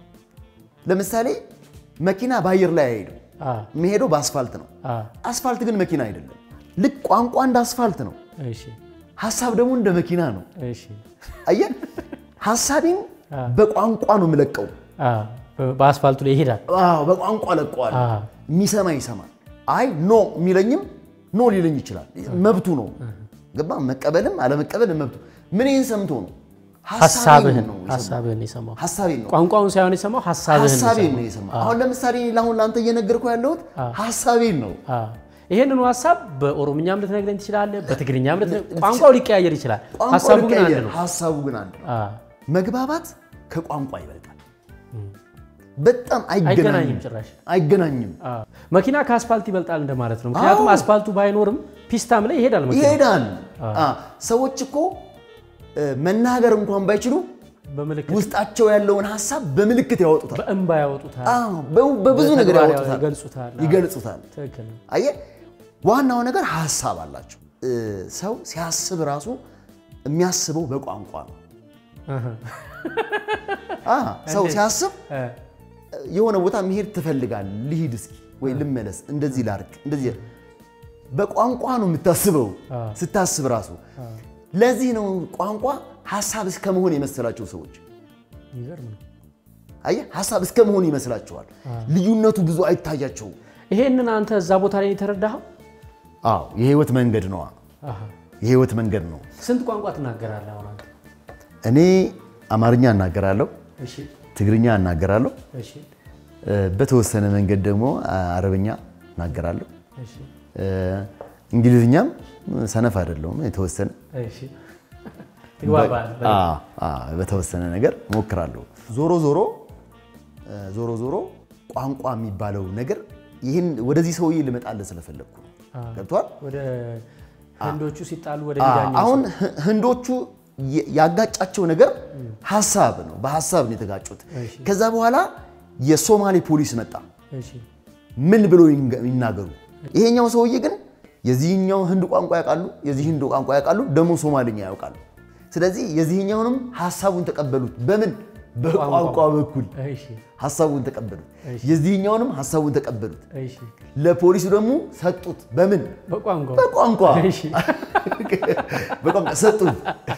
Speaker 2: ለምሳሌ መኪና በአየር ላይ አይሄድም።
Speaker 3: አ
Speaker 2: የሚሄደው በአስፋልት ነው።
Speaker 3: አ
Speaker 2: አስፋልት ግን መኪና አይደለም። ልክ ቋንቋ እንደ አስፋልት ነው፣
Speaker 3: እሺ
Speaker 2: ሀሳብ ደግሞ እንደ መኪና ነው።
Speaker 3: እሺ
Speaker 2: አየህ፣ ሀሳቤን በቋንቋ ነው የምለቀው።
Speaker 3: አ በ- በአስፋልቱ ላይ ይሄዳል።
Speaker 2: አዎ በቋንቋ ለቀዋል።
Speaker 3: አ
Speaker 2: የሚሰማ ይሰማል። አይ ኖ የሚለኝም ኖ ሊለኝ ይችላል። መብቱ ነው። ገባ? መቀበልም አለመቀበልም መብቱ። ምን ይህን ሰምቶ ነው?
Speaker 3: ሀሳብህን
Speaker 2: ነው የሰማው።
Speaker 3: ሀሳብህን የሰማው
Speaker 2: ሀሳቤን ነው
Speaker 3: ቋንቋውን ሳይሆን የሰማው ሀሳብህን ነው
Speaker 2: ሀሳቤን
Speaker 3: የሰማው።
Speaker 2: ነው የሰማው። አሁን ለምሳሌ እኔ ለአሁን ለአንተ እየነገርኩህ ያለሁት ሀሳቤን ነው።
Speaker 3: አ ይሄንኑ ሀሳብ በኦሮምኛም ልትነግረኝ ትችላለህ፣ በትግርኛም ልትነግረኝ ቋንቋው ሊቀያየር ይችላል።
Speaker 2: ቋንቋ
Speaker 3: ሀሳቡ ግን አንድ
Speaker 2: ሊቀያየር፣
Speaker 3: ነው።
Speaker 2: ሀሳቡ ግን አንድ ነው።
Speaker 3: አ
Speaker 2: መግባባት ከቋንቋ ይበልጣል። በጣም
Speaker 3: አይገናኝም
Speaker 2: አይገናኝም፣
Speaker 3: ጭራሽ።
Speaker 2: አይገናኝም።
Speaker 3: አ መኪና ከአስፋልት ይበልጣል እንደማለት ነው። ምክንያቱም
Speaker 2: አዎ።
Speaker 3: አስፋልቱ ባይኖርም ፒስታም ላይ ይሄዳል መኪና
Speaker 2: ይሄዳል። አ፣ ሰዎች እኮ እ፣ መናገር እንኳን ባይችሉ
Speaker 3: በምልክት
Speaker 2: ውስጣቸው ያለውን ሀሳብ በምልክት ያወጡታል።
Speaker 3: በእንባ ያወጡታል፣
Speaker 2: አዎ፣ በ- በብዙ ነገር
Speaker 3: በተግባር
Speaker 2: ያወጡታል፣
Speaker 3: ይገልጹታል። አዎ።
Speaker 2: ይገልጹታል።
Speaker 3: ትክክል ነው።
Speaker 2: አየህ፣ ዋናው ነገር ሀሳብ አላቸው። እ፣ ሰው ሲያስብ ራሱ የሚያስበው በቋንቋ ነው።
Speaker 3: አሃ።
Speaker 2: አ፣ ሰው ሲያስብ
Speaker 3: እ፣
Speaker 2: የሆነ ቦታ መሄድ ትፈልጋል። ልሂድ እስኪ ወይ ልመለስ፣ እንደዚህ ላርግ፣ እንደዚህ በቋንቋ ነው የምታስበው ስታስብ ራሱ። ለዚህ ነው ቋንቋ ሀሳብ እስከ መሆን የመሰላቸው ሰዎች።
Speaker 3: የሚገርም ነው።
Speaker 2: አየህ ሀሳብ እስከ መሆን ይመስላቸዋል። ልዩነቱ ብዙ አይታያቸውም።
Speaker 3: ይሄንን አንተ እዛ ቦታ ላይ የተረዳኸው?
Speaker 2: አዎ የህይወት መንገድ ነዋ።
Speaker 3: አሃ።
Speaker 2: የህይወት መንገድ ነው።
Speaker 3: ስንት ቋንቋ ትናገራለህ አሁን አንተ?
Speaker 2: እኔ አማርኛ እናገራለሁ፣
Speaker 3: እሺ
Speaker 2: ትግርኛ እናገራለሁ፣
Speaker 3: እሺ
Speaker 2: እ፣ በተወሰነ መንገድ ደግሞ አረብኛ እናገራለሁ።
Speaker 3: እሺ
Speaker 2: እ፣ እንግሊዝኛም ሰነፍ አይደለሁም የተወሰነ
Speaker 3: እሺ ትግባባለህ በደንብ።
Speaker 2: አ- አ፣ በተወሰነ ነገር ሞክራለሁ። ዞሮ ዞሮ እ፣ ዞሮ ዞሮ ቋንቋ የሚባለው ነገር ይህን ወደዚህ ሰውዬ ልመጣልህ ስለፈለግኩ ነው። ገብቷል?
Speaker 3: ወደ ህንዶቹ ሲጣሉ ወደ
Speaker 2: አ፣
Speaker 3: ሚዳኛ
Speaker 2: አሁን ህ- ህንዶቹ የ- ያጋጫቸው ነገር ሀሳብ ነው። በሀሳብ ነው የተጋጩት።
Speaker 3: እሺ።
Speaker 2: ከዛ በኋላ የሶማሌ ፖሊስ መጣ።
Speaker 3: እሺ
Speaker 2: ምን ብሎ ይንገ- ይናገሩ? ይሄኛው ሰውዬ ግን የዚህኛው ህንድ ቋንቋ ያውቃሉ፣ የዚህ ህንድ ቋንቋ ያውቃሉ፣ ደግሞ ሶማልኛ ያውቃሉ። ስለዚህ የዚህኛውንም ሀሳቡን ተቀበሉት። በምን በቋንቋ በኩል
Speaker 3: እሺ
Speaker 2: ሀሳቡን ተቀበሉት። የዚህኛውንም ሀሳቡን ተቀበሉት።
Speaker 3: እሺ
Speaker 2: ለፖሊሱ ደግሞ ሰጡት። በምን
Speaker 3: በቋንቋ
Speaker 2: በቋንቋ
Speaker 3: እሺ
Speaker 2: በቋንቋ ሰጡት።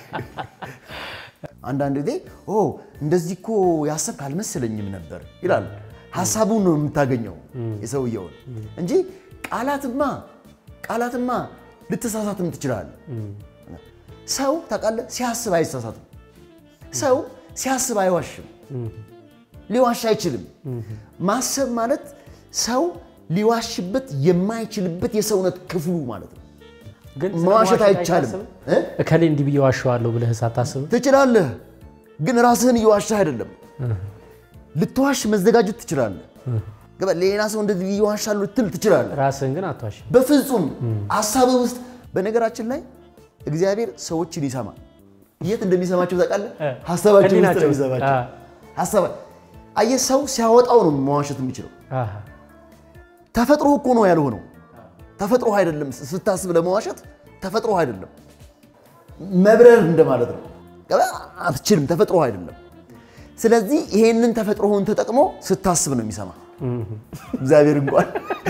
Speaker 2: አንዳንድ ጊዜ ኦ እንደዚህ እኮ ያሰብክ አልመሰለኝም ነበር ይላል። ሀሳቡን ነው የምታገኘው የሰውየውን እንጂ ቃላትማ ቃላትማ ልትሳሳትም ትችላለህ። ሰው ታውቃለህ፣ ሲያስብ አይሳሳትም። ሰው ሲያስብ አይዋሽም፣ ሊዋሽ አይችልም። ማሰብ ማለት ሰው ሊዋሽበት የማይችልበት የሰውነት ክፍሉ ማለት ነው።
Speaker 3: ግን
Speaker 2: መዋሸት አይቻልም።
Speaker 3: አይታሰብም?
Speaker 2: እ?
Speaker 3: እከሌ እንዲህ ብዬ ዋሸዋለሁ ብለህ ሳታስብ
Speaker 2: ትችላለህ፣ ግን ራስህን እየዋሻህ አይደለም። ልትዋሽ መዘጋጀት ትችላለህ። ገባ? ሌላ ሰው እንደዚህ እየዋሻሉ ልትል ትችላለህ።
Speaker 3: ራስህን ግን አትዋሽ።
Speaker 2: በፍጹም ሀሳብህ ውስጥ በነገራችን ላይ እግዚአብሔር ሰዎችን ይሰማል። የት እንደሚሰማቸው ታውቃለህ?
Speaker 3: እ።
Speaker 2: ሀሳባቸው ውስጥ ነው
Speaker 3: ህሊናቸው።
Speaker 2: የሚሰማቸው።
Speaker 3: አ።
Speaker 2: ሀሳባ አየህ፣ ሰው ሲያወጣው ነው መዋሸት የሚችለው።
Speaker 3: አሃ።
Speaker 2: ተፈጥሮ እኮ ነው ያልሆነው። ተፈጥሮ አይደለም ስታስብ ለመዋሸት ተፈጥሮ አይደለም፣ መብረር እንደማለት ነው። ገባ? አትችልም፣ ተፈጥሮ አይደለም። ስለዚህ ይሄንን ተፈጥሮውን ተጠቅሞ ስታስብ ነው የሚሰማ እግዚአብሔር እንኳን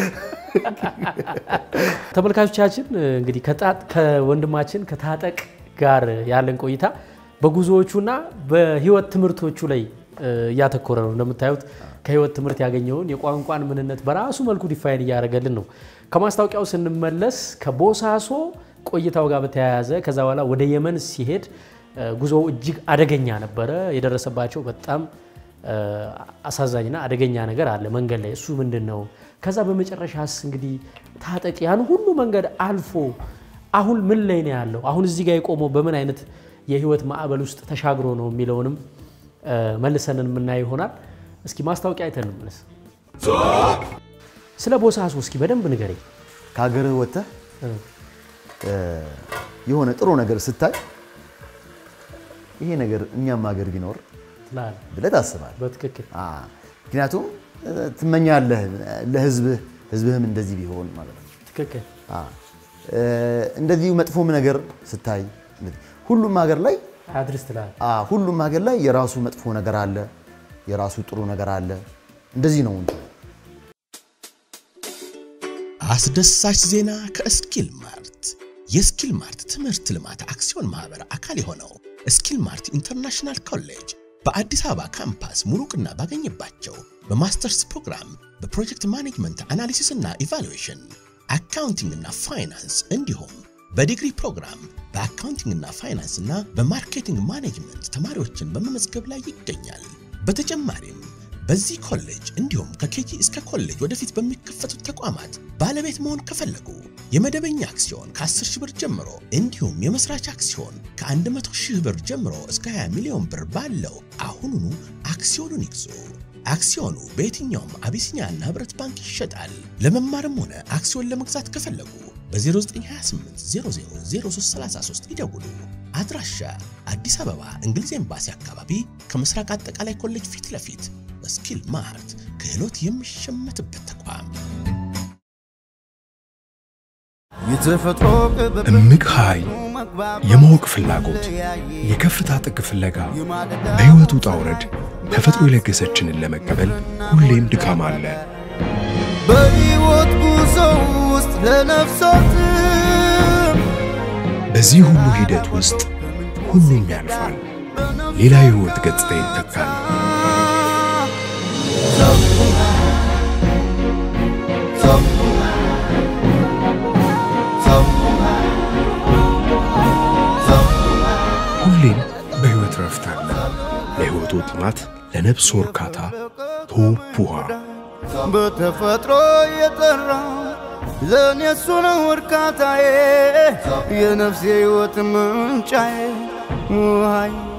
Speaker 3: ተመልካቾቻችን እንግዲህ ከጣጥ ከወንድማችን ከታጠቅ ጋር ያለን ቆይታ በጉዞዎቹና በህይወት ትምህርቶቹ ላይ እ, እያተኮረ ነው። እንደምታዩት ከህይወት ትምህርት ያገኘውን የቋንቋን ምንነት በራሱ መልኩ ዲፋይን እያደረገልን ነው። ከማስታወቂያው ስንመለስ ከቦሳሶ ቆይታው ጋር በተያያዘ ከዛ በኋላ ወደ የመን ሲሄድ እ, ጉዞው እጅግ አደገኛ ነበረ። የደረሰባቸው በጣም እ, አሳዛኝና አደገኛ ነገር አለ መንገድ ላይ። እሱ ምንድን ነው? ከዛ በመጨረሻስ እንግዲህ ታጠቅ ያን ሁሉ መንገድ አልፎ አሁን ምን ላይ ነው ያለው? አሁን እዚህ ጋር የቆመው በምን አይነት የህይወት ማዕበል ውስጥ ተሻግሮ ነው የሚለውንም እ፣ መልሰን የምናየው ይሆናል። እስኪ ማስታወቂያ አይተን እንመለስ። ስለ ቦሳሶ እስኪ በደንብ ንገረኝ።
Speaker 2: ከሀገርህ ወጥተህ
Speaker 3: እ፣
Speaker 2: እ፣ የሆነ ጥሩ ነገር ስታይ ይሄ ነገር እኛም ሀገር ቢኖር
Speaker 3: ትላለህ።
Speaker 2: ብለህ ታስባለህ።
Speaker 3: በትክክል
Speaker 2: አ፣ ምክንያቱም እ፣ ትመኛለህ ለህዝብህ ህዝብህም እንደዚህ ቢሆን ማለት ነው።
Speaker 3: ትክክል
Speaker 2: አ፣ እ፣ እንደዚሁ መጥፎም ነገር ስታይ ሁሉም ሀገር ላይ
Speaker 3: አድርስ ትላለህ።
Speaker 2: አ፣ ሁሉም ሀገር ላይ የራሱ መጥፎ ነገር አለ፣ የራሱ ጥሩ ነገር አለ። እንደዚህ ነው እንጂ
Speaker 1: አስደሳች ዜና ከስኪል ማርት የስኪል ማርት ትምህርት ልማት አክሲዮን ማህበር አካል የሆነው ስኪል ማርት ኢንተርናሽናል ኮሌጅ በአዲስ አበባ ካምፓስ ሙሉ እውቅና ባገኘባቸው በማስተርስ ፕሮግራም በፕሮጀክት ማኔጅመንት አናሊሲስ እና ኢቫሉዌሽን፣ አካውንቲንግ እና ፋይናንስ እንዲሁም በዲግሪ ፕሮግራም በአካውንቲንግ እና ፋይናንስ እና በማርኬቲንግ ማኔጅመንት ተማሪዎችን በመመዝገብ ላይ ይገኛል። በተጨማሪም በዚህ ኮሌጅ እንዲሁም ከኬጂ እስከ ኮሌጅ ወደፊት በሚከፈቱት ተቋማት ባለቤት መሆን ከፈለጉ የመደበኛ አክሲዮን ከ10 ሺህ ብር ጀምሮ እንዲሁም የመስራች አክሲዮን ከ100 ሺህ ብር ጀምሮ እስከ 20 ሚሊዮን ብር ባለው አሁኑኑ አክሲዮኑን ይግዙ። አክሲዮኑ በየትኛውም አቢሲኒያ እና ህብረት ባንክ ይሸጣል። ለመማርም ሆነ አክሲዮን ለመግዛት ከፈለጉ በ0928 000333 ይደውሉ። አድራሻ አዲስ አበባ እንግሊዝ ኤምባሲ አካባቢ ከምስራቅ አጠቃላይ ኮሌጅ ፊት ለፊት ስኪል ማርት ክህሎት የሚሸመትበት ተቋም።
Speaker 4: የተፈጥሮ ቅብብ
Speaker 5: እምቅ ኃይል፣ የማወቅ ፍላጎት፣ የከፍታ ጥግ ፍለጋ፣ በሕይወት ውጣ ውረድ ተፈጥሮ የለገሰችንን ለመቀበል ሁሌም ድካም አለ።
Speaker 4: በሕይወት ጉዞ ውስጥ ለነፍሳት
Speaker 5: በዚህ ሁሉ ሂደት ውስጥ ሁሉም ያልፋል፣ ሌላ የሕይወት ገጽታ ይተካል። ሁሌም በሕይወት ረፍት አለ። ለሕይወቱ ጥማት፣ ለነፍሱ እርካታ ቶፕ ውሃ
Speaker 4: በተፈጥሮ የጠራ ለእኔ እሱ ነው እርካታዬ የነፍሴ ሕይወት ምንጫዬ ውሃዬ